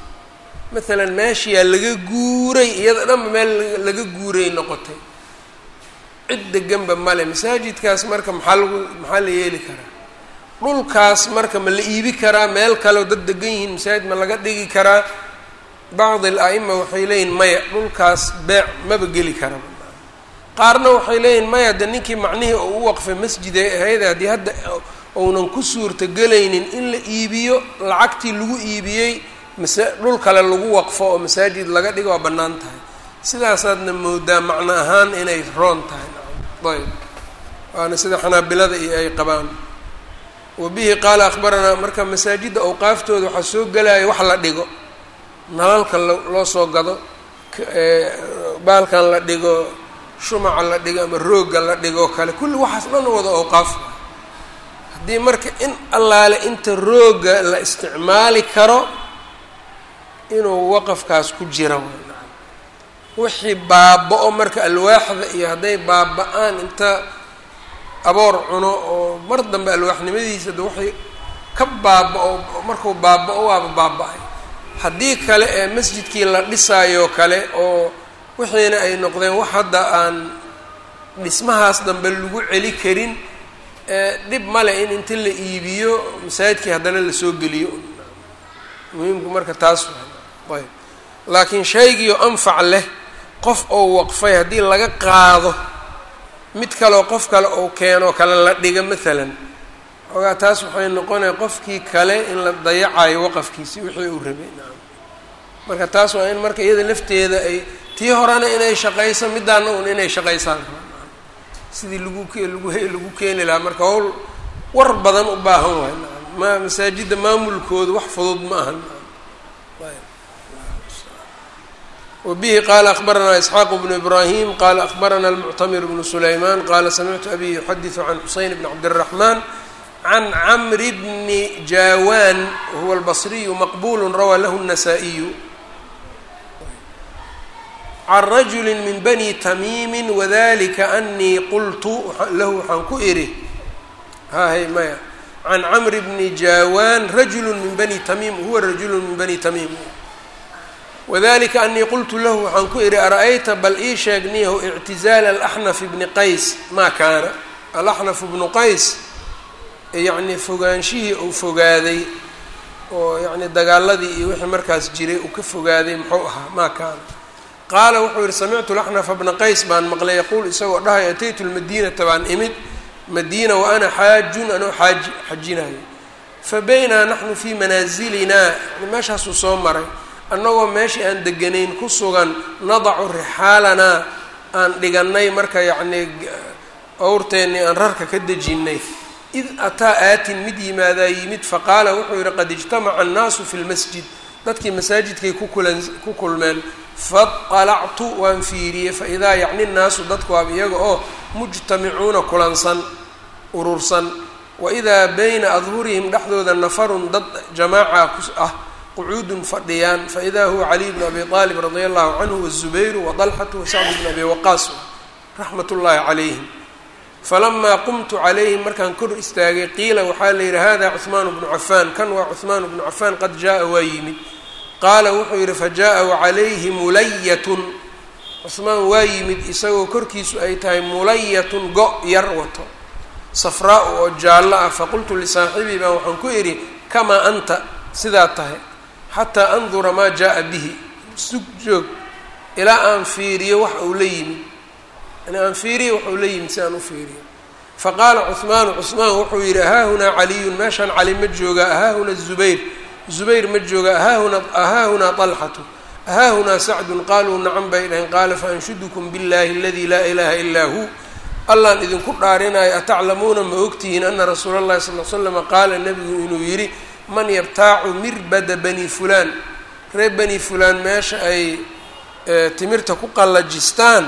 maalan meeshiyaa laga guuray iyada dhanba meel laga guuray noqotay cid deganba male masaajidkaas marka maxaa lagu maxaa la yeeli karaa dhulkaas marka ma la iibi karaa meel kaleo dad degan yihiin masaajid ma laga dhigi karaa bacdi al-a'ima waxay leeyihin maya dhulkaas beec maba geli kara qaarna waxay leeyihin maya de ninkii macnihii oo u waqfay masjid ay ahayd haddii hadda uunan ku suurtagelaynin in la iibiyo lacagtii lagu iibiyey masa dhul kale lagu waqfo oo masaajid laga dhigo waa bannaan tahay sidaasaadna moodaa macno ahaan inay roon tahay ayb waana sida xanaabilada iyo ay qabaan wa bihi qaala akhbaranaa marka masaajidda awqaaftooda waxaa soo gelaya wax la dhigo nalalka loo soo gado baalkan la dhigo shumaca la dhigo ama roogga la dhigo kale kulli waxaas dhan wada awqaaf haddii marka in allaale inta roogga la isticmaali karo inuu waqafkaas ku jira wixii baaba-o marka alwaaxda iyo hadday baaba-aan inta aboor cuno oo mar dambe alwaaxnimadiisa de waxay ka baaba-o markuu baaba-o waaba baaba-ay haddii kale ee masjidkii la dhisaayo kale oo wixiina ay noqdeen wax hadda aan dhismahaas dambe lagu celi karin dhib male in inta la iibiyo masaajidkii haddana lasoo geliyo muhiimku marka taas ayb laakiin shaygiio anfac leh qof oo waqfay haddii laga qaado mid kaleo qof kale ou keenoo kale la dhiga maalan xoogaa taas waxay noqonaya qofkii kale in la dayacayo waqafkiisi wixii uu rabay naam marka taas waa in marka iyada lafteeda ay tii horena inay shaqayso midaana un inay shaqaysaan sidii lagu lagu lagu keeni lahaa marka hawl war badan u baahan waay naam ma masaajidda maamulkooda wax fudud ma aha وبه qال أخبرنا إسحاq بن إبراهيم qال أخبرنا المعتمر بن سليمان qال سمعت أbي يحdث عن حuسين بن عبدالرحمن عن عمر بن جاوان وهو البصري مqبول rwى lh النسائي عن رجل من بني تميم وذلika أنii qلت lah waxaan ku iri hy mya عن عمر بن جاوان رجل من بني تميم هو رجل من بني تميم wadalika anii qultu lahu waxaan ku idhi ara-ayta bal ii sheegniyahu ictizaala alaxnaf bni qays maa kaana alaxnaf bnu qays yacnii fogaanshihii uu fogaaday oo yacni dagaaladii iyo wixii markaas jiray uu ka fogaaday muxuu ahaa maa kaana qaala wuxuu yihi samictu laxnafa bna qays baan maqlay yaquul isagoo dhahay ataytu lmadiinata baan imid madiina wa ana xaajun anoo xaaji xajinayo fa baynaa naxnu fii manaazilinaa yani meeshaasuu soo maray annagoo meeshii aan deganayn ku sugan nadacu rixaalanaa aan dhigannay marka yacnii awrteennii aan rarka ka dejinnay id ataa aatin mid yimaadaa yimid faqaala wuxuu yidhi qad ijtamaca annaasu fi lmasjid dadkii masaajidkay kukulan ku kulmeen faطalactu waan fiiriyey faidaa yacni nnaasu dadku waaba iyaga oo mujtamicuuna kulansan urursan waidaa bayna adhurihim dhexdooda nafarun dad jamaaca ah qucuudun fadhiyaan faidaa huwa caliy bnu abi aalib radia allahu canhu wazubayru waطalxatu wasacdu bnu abi waqaas raxmat ullaahi calayhim falamaa qumtu calayhim markaan kor istaagay qiila waxaa la yidhi hada cuhmaan bnu cafaan kan waa cuhmaan bnu cafaan qad jaa waa yimid qaala wuxuu yidhi fajaءa wacalayhi mulayatun cuhmaan waa yimid isagoo korkiisu ay tahay mulayatun go' yar wato safraa-u oo jaallo ah faqultu lisaaxibii baan waxaan ku idhi kamaa anta sidaa tahay xataa andura maa jaa bihi sug joog ilaa aan fiiriyo wax uu la yimid yani aan fiiriyo wax uu la yimid si aan u fiiriyo faqaala cuhmaanu cuhmaan wuxuu yidhi ahaahunaa caliyun meeshaan cali ma joogaa ahaahuna zubayr zubayr ma joogaa ahaahuna ahaahunaa طalxatu ahaahunaa sacdun qaaluu nacan bay dhaheen qaala faanshudukum biاllahi aladi laa ilaha ilaa hu allaan idinku dhaarinayo ataclamuuna ma ogtihiin ana rasuula اllahi sal l slama qaala nebigu inuu yidhi man yabtaacu mirbada bani fulaan reer bani fulaan meesha ay timirta ku qallajistaan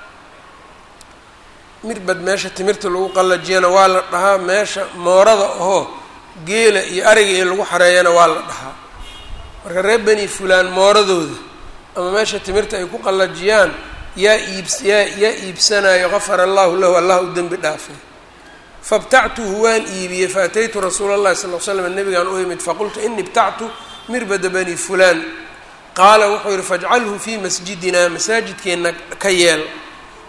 mirbad meesha timirta lagu qallajiyana waa la dhahaa meesha moorada ahoo geela iyo ariga iyo lagu xareeyana waa la dhahaa marka reer bani fulaan mooradooda ama meesha timirta ay ku qallajiyaan yaa iibs yaa yaa iibsanayo qafara allahu lahu allah u dembi dhaafay fabtactuhu waan iibiyey faataytu rasuula llahi sal l slam nabigaan u imid faqultu ini ibtactu mirbada bani fulaan qaala wuxuu yihi fajcalhu fii masjidina masaajidkeenna ka yeel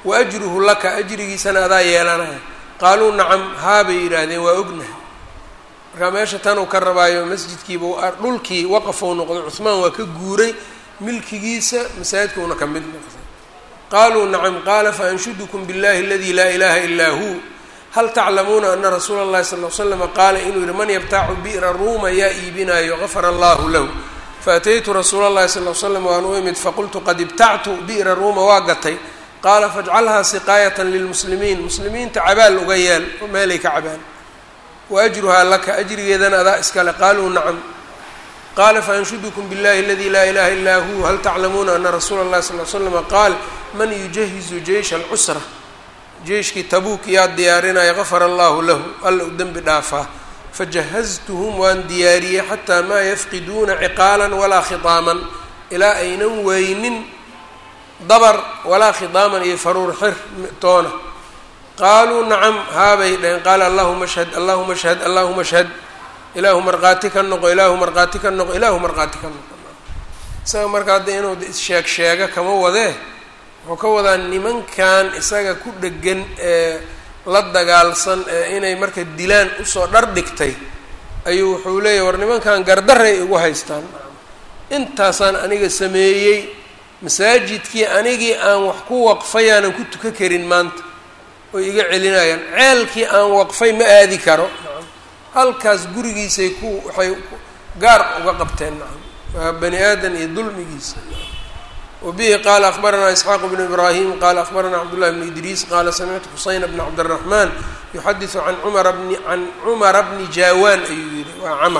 wa ajruhu laka ajrigiisana adaa yeelanaya qaaluu nacam haabay yidhaahdeen waa ognahay markaa meesha tan uu ka rabaayo masjidkiiba dhulkii waqafou noqday cuhmaan waa ka guuray milkigiisa masaajidkuuna ka mid noqday qaaluu nacam qaala faanshudukum biاllahi aladi laa ilaha ilaa hu hal taclamuuna ana rasuula اllahi sal l slama qaala inuu yihi man yabtacu bi'ra ruuma yaa iibinaayo gafara allahu lahu faataytu rasuula اllahi sal l slam waan u imid faqultu qad ibtactu bi'ra ruuma waa gatay qaala fajcalhaa siqaayatan lilmuslimiin muslimiinta cabaal uga yeel oo meelay ka cabaan wa ajruhaa laka ajrigeedana adaa iskale qaaluu nacam qaala faanshudukum biاllahi aladi laa ilaha illaa hu hal taclamuuna ana rasuula اllahi sal l slama qaal man yujahizu jeysha alcusra jeyshkii tabuuk yaa diyaarinaya gafara allahu lahu alla u dembi dhaafaa fajahaztuhum waan diyaariyey xataa maa yafqiduuna ciqaalan walaa khitaaman ilaa aynan weynin dabar walaa khitaaman iyo faruur xir toona qaaluu nacam haabay dhaheen qaala allahuma shhad allahuma shhad allahuma shhad ilaahu markhaati ka noqo ilaahu markhaati ka noqo ilaahu markhaati ka noqo isaga marka hadda inuu sheeg sheega kama wadee wuxuu ka wadaa nimankan isaga ku dhegan ee la dagaalsan ee inay marka dilaan usoo dhar dhigtay ayuu wuxuu leeyahy war nimankan gardaray igu haystaan intaasaan aniga sameeyey masaajidkii anigii aan wax ku waqfay aanan ku tuka karin maanta oy iga celinayaan ceelkii aan waqfay ma aadi karo halkaas gurigiisay ku waxay gaar uga qabteen nacam waa bani aadan iyo dulmigiisa wbihi qala akbaranaa isxaaq bnu ibrahim qala akbaranaa cabdullahi bnu idriis qala samictu xuseyn bna cabdiraxman yuxadisu an umara bni can cumara bni jawaan ayuu yihi waa camar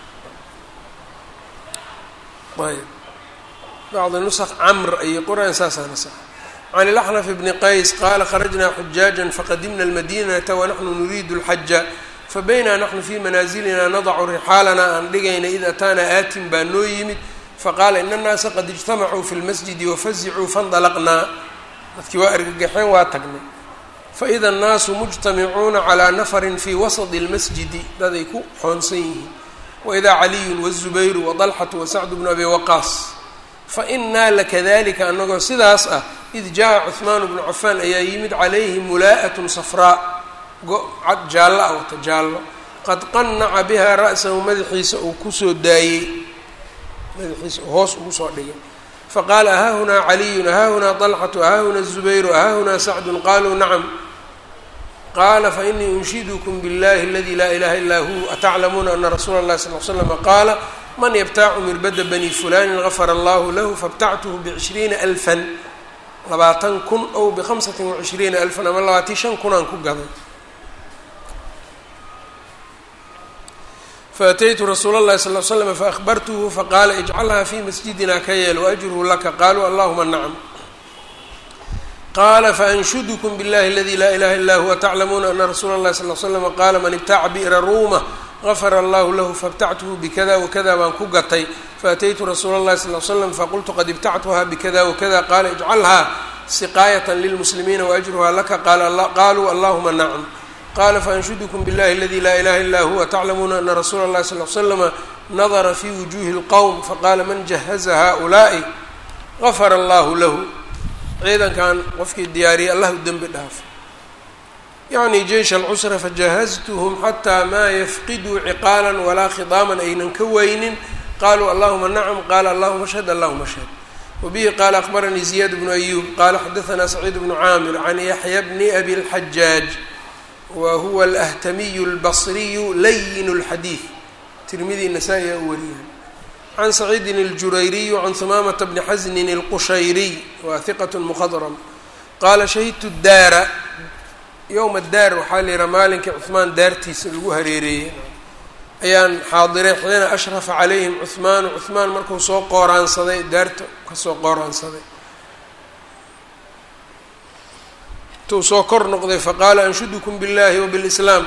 ayb bacdi nusq camr ayay qoraan saasaana sax can ilaxnaf bni qays qala kharajna xujaaja faqadimna almadinata wanaxnu nuriidu اlxaja fabayna naxnu fi manaasilina nadacu rixaalana aan dhigayna id ataana aatin baa noo yimid faqaala ina annaasa qad ijtamacuu fi lmasjidi wafazicuu faindalaqnaa dadkii waa argagaxeen waa tagnay faida annaasu mujtamicuuna calaa nafarin fii wasadi اlmasjidi daday ku xoonsan yihiin waidaa caliyun wazubayru wadalxatu wasacdu bnu abi waqaas fainaa lakadalika anagoo sidaas ah id jaa cuhmaanu bnu cafaan ayaa yimid calayhi mulaa'atun safraa go-cad jaallo ah wata jaallo qad qanaca bihaa ra'sahu madaxiisa uu kusoo daayey madaxiisa hoos ugu soo dhigay faqaala ahaahunaa caliyun ahaahunaa طalxatu ahaahunaa الzubayru ahaahunaa sacdun qaluu nacam qaala fainii unshidukum biاllahi aladi laa ilaha ilaa hu ataclamuuna ana rasuula اllahi sal l slama qaala man yabtacu mirbada bani fulanin gafara allahu lahu faاbtactuhu bcishriina alfan labaatan kun ow bhamsati wacishriina alfan ama labaatan shan kunaan ku gaday faataytu rasuula اllahi sal l slm faahbartuhu faqaala ijcalhaa fi masjidina ka yeel waajruhu laka qaluu allahuma nacam qaala faanshudukum biاllahi aladi laa ilaha illa huwa taclamuuna ana rasuula اllahi sal l slm qaala man ibtaca bi'ra ruuma gafara allahu lahu faاbtactuhu bikada wakada baan ku gatay faataytu rasuula اllahi sal l slam faqultu qad ibtactuha bikada wakada qaala ijcalhaa siqaayat lilmuslimiina waajruha laka qaluu allahuma nacam qala faanshudkm biاllahi aladi laa ilaha illa huwa taclamuuna ana rasuula اllahi sal l slama nadara fi wujuhi اlqowm faqala man jahaza haؤulaa'i gafara allahu lahu ciidankan qofkii diyaariyay allah u dembi dhaafo yacni jeysh alcusra fajahaztuhm xataa maa yafqiduu ciqaala walaa khidaaman aynan ka weynin qaluu allahuma nacam qala allahuma ashhad allahuma ashhad wabihi qala akbaranii ziyaad bnu ayub qala xadaanaa saciid bnu caamir can yaxya bni abi اlxajaaj wa huwa alahtamiyu albasriyu layin اlxadiid tirmidi nasaa-i aa u wariyay can saciidin اljurayriyu can humaamata bni xasnin اlqushayriy waa hiqat mukhadram qaala shahidtu daara yowma daar waxaa la yihaha maalinkii cuhmaan daartiisa lagu hareereeyey ayaan xaadiray xiina ashrafa calayhim cuhmaanu cuhmaan markuu soo qooraansaday daarta kasoo qooraansaday intuu soo kor noqday faqaala anshudukum biاllahi wabilslaam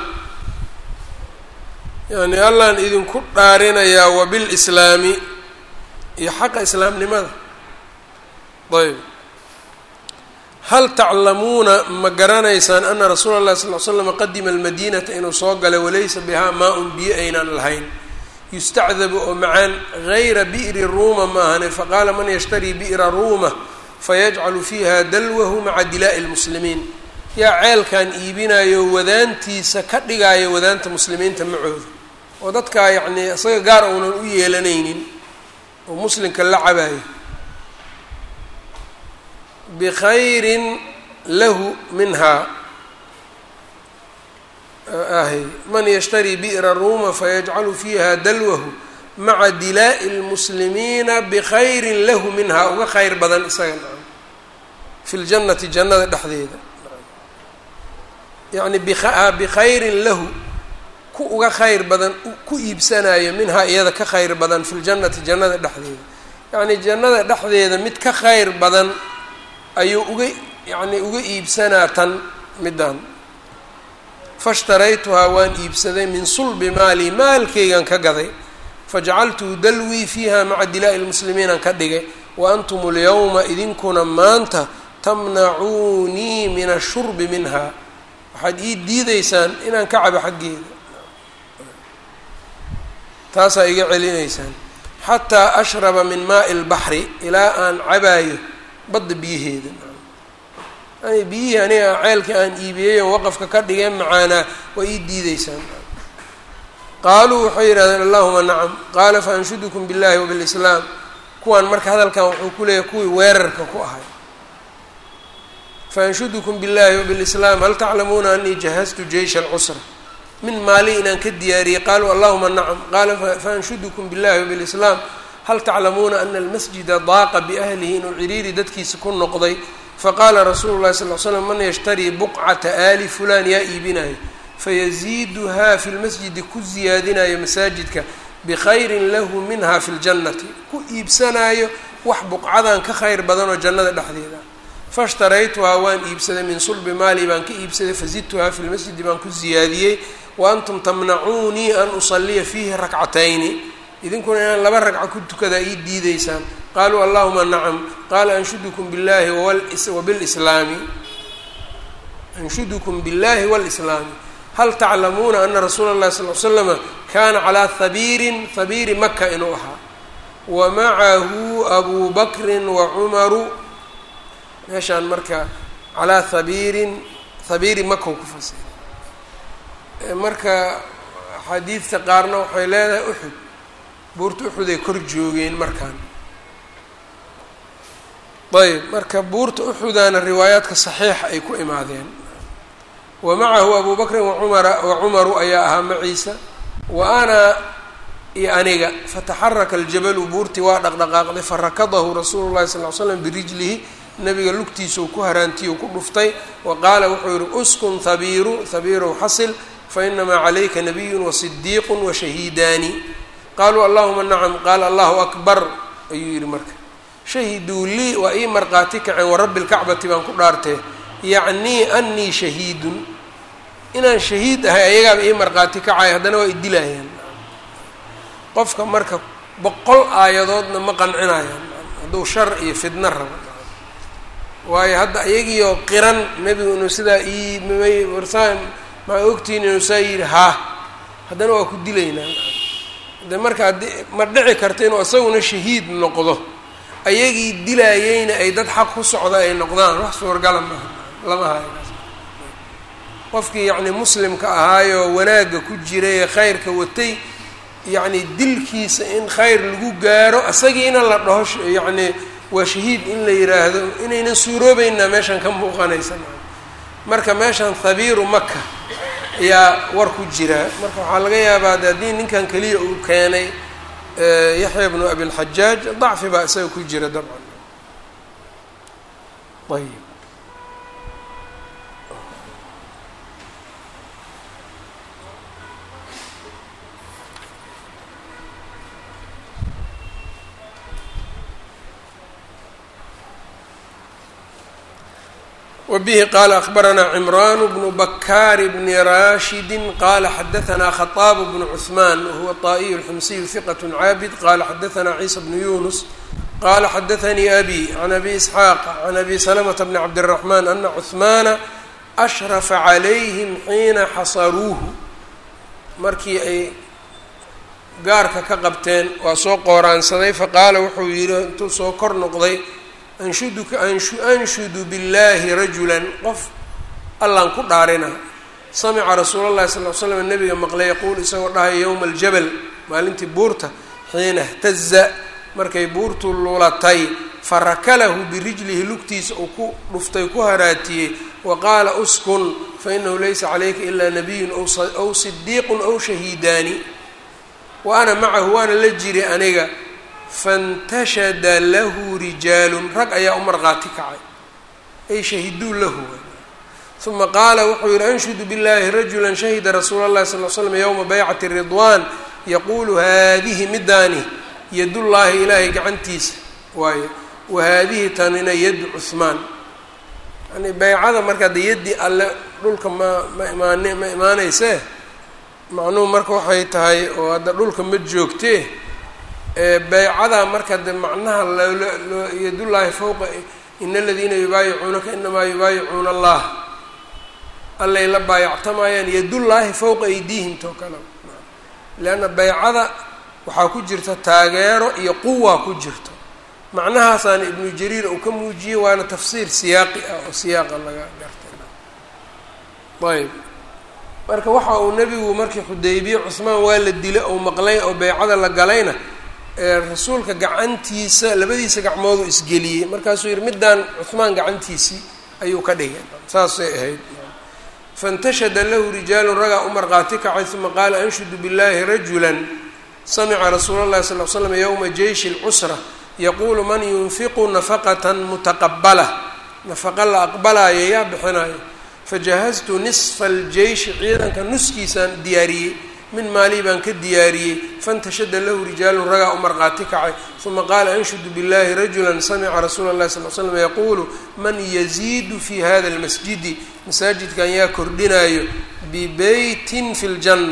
yani allaan idinku dhaarinayaa wabilslaami iyo xaqa islaamnimada ayb hal taclamuuna ma garanaysaan ana rasuula اllahi sal l slam qadima almadinata inuu soo galay walaysa bihaa maa-un biyo aynaan lahayn yustacdabu oo macaan gayra bi'ri ruuma ma ahane faqaala man yashtarii bi'ra ruuma fayajcalu fiiha dalwahu maca dilaa'i lmuslimiin yaa ceelkan iibinayo wadaantiisa ka dhigaayo wadaanta muslimiinta macooda oo dadkaa yacnii isaga gaar uunan u yeelanaynin oo muslimka la cabaayo bikhayrin lahu minhaa ahy man yashtarii bi'ra ruuma fayajcalu fiiha dalwahu maca dilaa'i lmuslimiina bikhayrin lahu minhaa uga khayr badan isaga nacam fi ljannati jannada dhexdeeda yacni bikhayrin lahu ku uga khayr badan ku iibsanayo minhaa iyada ka khayr badan fi ljannati jannada dhexdeeda yacni jannada dhexdeeda mid ka khayr badan ayuu uga yacni uga iibsanaa tan middan fashtaraytuhaa waan iibsaday min sulbi maali maalkaygan ka gaday fajacaltuu dalwii fiiha maca dilaa'i lmuslimiinan ka dhigay wa antum alyawma idinkuna maanta tamnacuunii min ashurbi minha waxaad ii diideysaan inaan ka cabo xaggeeda taasaa iga celinaysaan xataa ashraba min maa'i lbaxri ilaa aan cabaayo badda biyaheeda yani biyihii aniga ceelkii aan iibiyey oo waqafka ka dhigeen macaanaa waa ii diideysaan qaaluu waxay yidhahdeen allahuma nacam qaala faanshudukum biاllahi wabilislaam kuwaan marka hadalkan wuxuu ku leeyahay kuwii weerarka ku ahay faanshudukum biاllahi wabilislaam hal taclamuuna anii jahaztu jeysha alcusra min maali inaan ka diyaariyey qaaluu allahuma nacam qaala faanshudukum biاllahi wabilislaam hal taclamuuna ana almasjida daaqa biahlihi inuu ciriiri dadkiisa ku noqday faqaala rasuulu llahi sal l slam man yashtarii buqcata aali fulaan yaa iibinayo fayaziiduhaa fi lmasjidi ku ziyaadinayo masaajidka bikhayrin lahu minha fi ljannati ku iibsanaayo wax buqcadan ka khayr badanoo jannada dhexdeeda fashtaraytuhaa waan iibsaday min sulbi maali baan ka iibsaday fazidtuhaa fi lmasjidi baan ku ziyaadiyey wa antum tamnacuunii an usaliya fiihi rakcatayni idinkuna inaan laba ragco ku tukadaa ii diideysaan qaaluu allahuma nacam qaala anshudukum billahi wabilslaami anshudukum biاllahi wاlslaami hal taclamuuna ana rasuula اllahi sal l slama kana calaa habiirin habiiri maka inuu ahaa wa macahu abu bakrin wa cumaru meeshaan marka calaa habiirin habiiri maka ku fasiray marka axaadiidta qaarna waxay leedahay uxud buurta uxud ay kor joogeen markaan ayb marka buurta uxudaana riwaayaadka saxiixa ay ku imaadeen wa macahu abu bakrin wacumara wa cumaru ayaa ahaa maciisa wa ana iyo aniga fataxaraka aljabalu buurtii waa dhaqdhaqaaqday farakadahu rasuulu llahi sal l slam birijlihi nabiga lugtiisau ku haraantiyu ku dhuftay wa qaala wuxuu yihi uskun habiiru habiirow xasil fainamaa calayka nabiyun wasidiiqun washahiidaani qaaluu allahuma nacam qaala allahu akbar ayuu yihi marka shahiduu lii waa ii marqaati kaceen warabbi lkacbati baan ku dhaartee yacnii anii shahiidun inaan shahiid ahay ayagaaba ii marqaati kacay haddana waa idilayaan qofka marka boqol aayadoodna ma qancinayaan hadduu shar iyo fidno rabo waayo hadda iyagiioo qiran nebigu inuu sidaa ii mmay warsaa maa ogtihin inuu saa yidhi haa haddana waa ku dilaynaa de marka haddii ma dhici karta inuu isaguna shahiid noqdo ayagii dilaayeyna ay dad xaq ku socda ay noqdaan wax suurgala maaha lama hayo qofkii yacni muslimka ahaayoo wanaagga ku jiray ee khayrka watay yacni dilkiisa in khayr lagu gaaro isagiina la dhaho yacni waa shahiid in la yiraahdo inaynan suuroobeynaa meeshan ka muuqanaysa marka meeshan habiiru maka ayaa war ku jira marka waxaa laga yaabaa de haddii ninkan keliya uu keenay yaxya bnu abilxajaaj dacfi baa isaga ku jira dabcan ayb wbihi qala akbaranaa cimran bnu bakaar bni rashidi qala xadaanaa khaطaab bnu cثman wahuwa طaa'iy اlxumsiy hiqat caabid qala xadaanaa ciisa bnu yunus qala xadaanii abi can abi isxaaq can abi slmta bni cabdالraxman ana cثmaana ashrafa calayhim xiina xasaruuhu markii ay gaarka ka qabteen waa soo qooraansaday faqaala wuxuu yihi intuu soo kor noqday anshuduka anshudu billaahi rajulan qof allaan ku dhaarina samica rasuula llahi sal l slam nabiga maqlay yaquul isagoo dhahaya yowma aljabal maalintii buurta xiina htaza markay buurtu lulatay farakalahu birijlihi lugtiisa uu ku dhuftay ku haraatiyey wa qaala uskun fainahu laysa calayka ilaa nabiyun aw sidiiqun aw shahiidaani wa ana macahu waana la jiri aniga fantashada lahu rijaalun rag ayaa u marqaati kacay ay shahiduu lahu uma qaala wuxuu yihi anshudu billahi rajula shahida rasuula اllahi sal l slam yowma baycati ridwan yaquulu haadihi midaani yadullaahi ilaahay gacantiisa waayo wa haadihi tanina yadu cuhmaan yani baycada marka de yaddii alle dhulka ma ma imaan ma imaanaysee macnuhu marka waxay tahay oo hadda dhulka ma joogtee beycadaa marka de macnaha loo yadullaahi fowqa ina aladiina yubaayicuunaka inamaa yubaayicuuna allah allay la baayactamayaan yadullaahi fowqa aydiihim too kale leanna beycada waxaa ku jirta taageero iyo quwa ku jirto macnahaasaana ibnu jariir uu ka muujiyey waana tafsiir siyaaqi ah oo siyaaqa laga gartay ayb marka waxa uu nebigu markii xudaybiye cusmaan waa la dilay ou maqlay oo beycada la galayna rasuulka gacantiisa labadiisa gacmooduu isgeliyey markaasuu yihi middaan cuhmaan gacantiisii ayuu ka dhigay saasay ahayd faintashada lahu rijaalun ragaa u marqaati kacay uma qaala anshudu billahi rajulan samica rasuula llahi sal l slam yowma jeyshi lcusra yaquulu man yunfiqu nafaqatan mutaqabala nafaqa la aqbalaayo yaa bixinayo fajahaztu nisfa aljeyshi ciidanka nuskiisaan diyaariyey min maalii baan ka diyaariyey faintashada lahu rijaalun ragaa u marqaati kacay uma qaala anshudu billahi rajula samica rasuula llahi sal l slam yaquulu man yaziidu fi hada almasjidi masaajidkan yaa kordhinayo bibeytin fi ljanna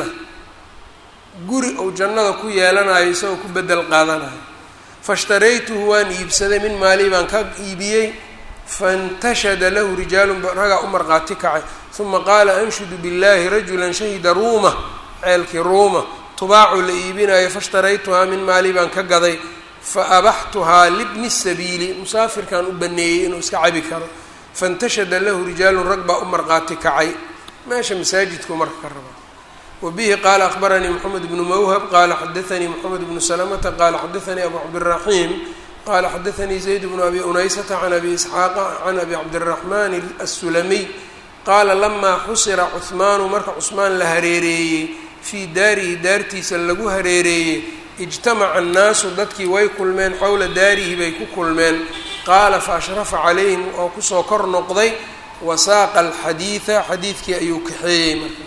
guri ou jannada ku yeelanayo isagoo ku bedel qaadanayo faishtaraytuhu waan iibsaday min maalii baan ka iibiyey faintashada lahu rijaalun ragaa u marqaati kacay uma qaala anshudu billahi rajula shahida ruuma ceelkii ruuma tubaacu la iibinayo faishtaraytuhaa min maalii baan ka gaday fa abaxtuhaa libni sabiili musaafirkan u baneeyey inuu iska cabi karo faintashada lahu rijaalun rag baa u marqaati kacay meesha masaajidku marka ka raba wabihi qaala akbaranii moxamed bnu mawhab qaala xadaanii moxamed bnu salamata qaala xadaanii abu cabdiraxiim qaala xadaanii zayd bnu abi unaysata can abi isxaaqa can abi cabdiraxmaan assulamiy qaala lamaa xusira cuhmaanu marka cusmaan la hareereeyey fii daarihi daartiisa lagu hareereeyey ijtamaca annaasu dadkii way kulmeen xowla daarihi bay ku kulmeen qaala fa ashrafa calayhim oo kusoo kor noqday wasaaqa alxadiida xadiidkii ayuu kaxeeyey marka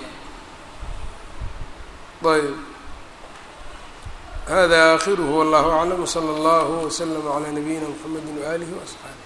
ayb hada aakhiruhu wallahu aclam wsala allahu wslama calaa nabiyina mxamedi waaalihi waasxaabi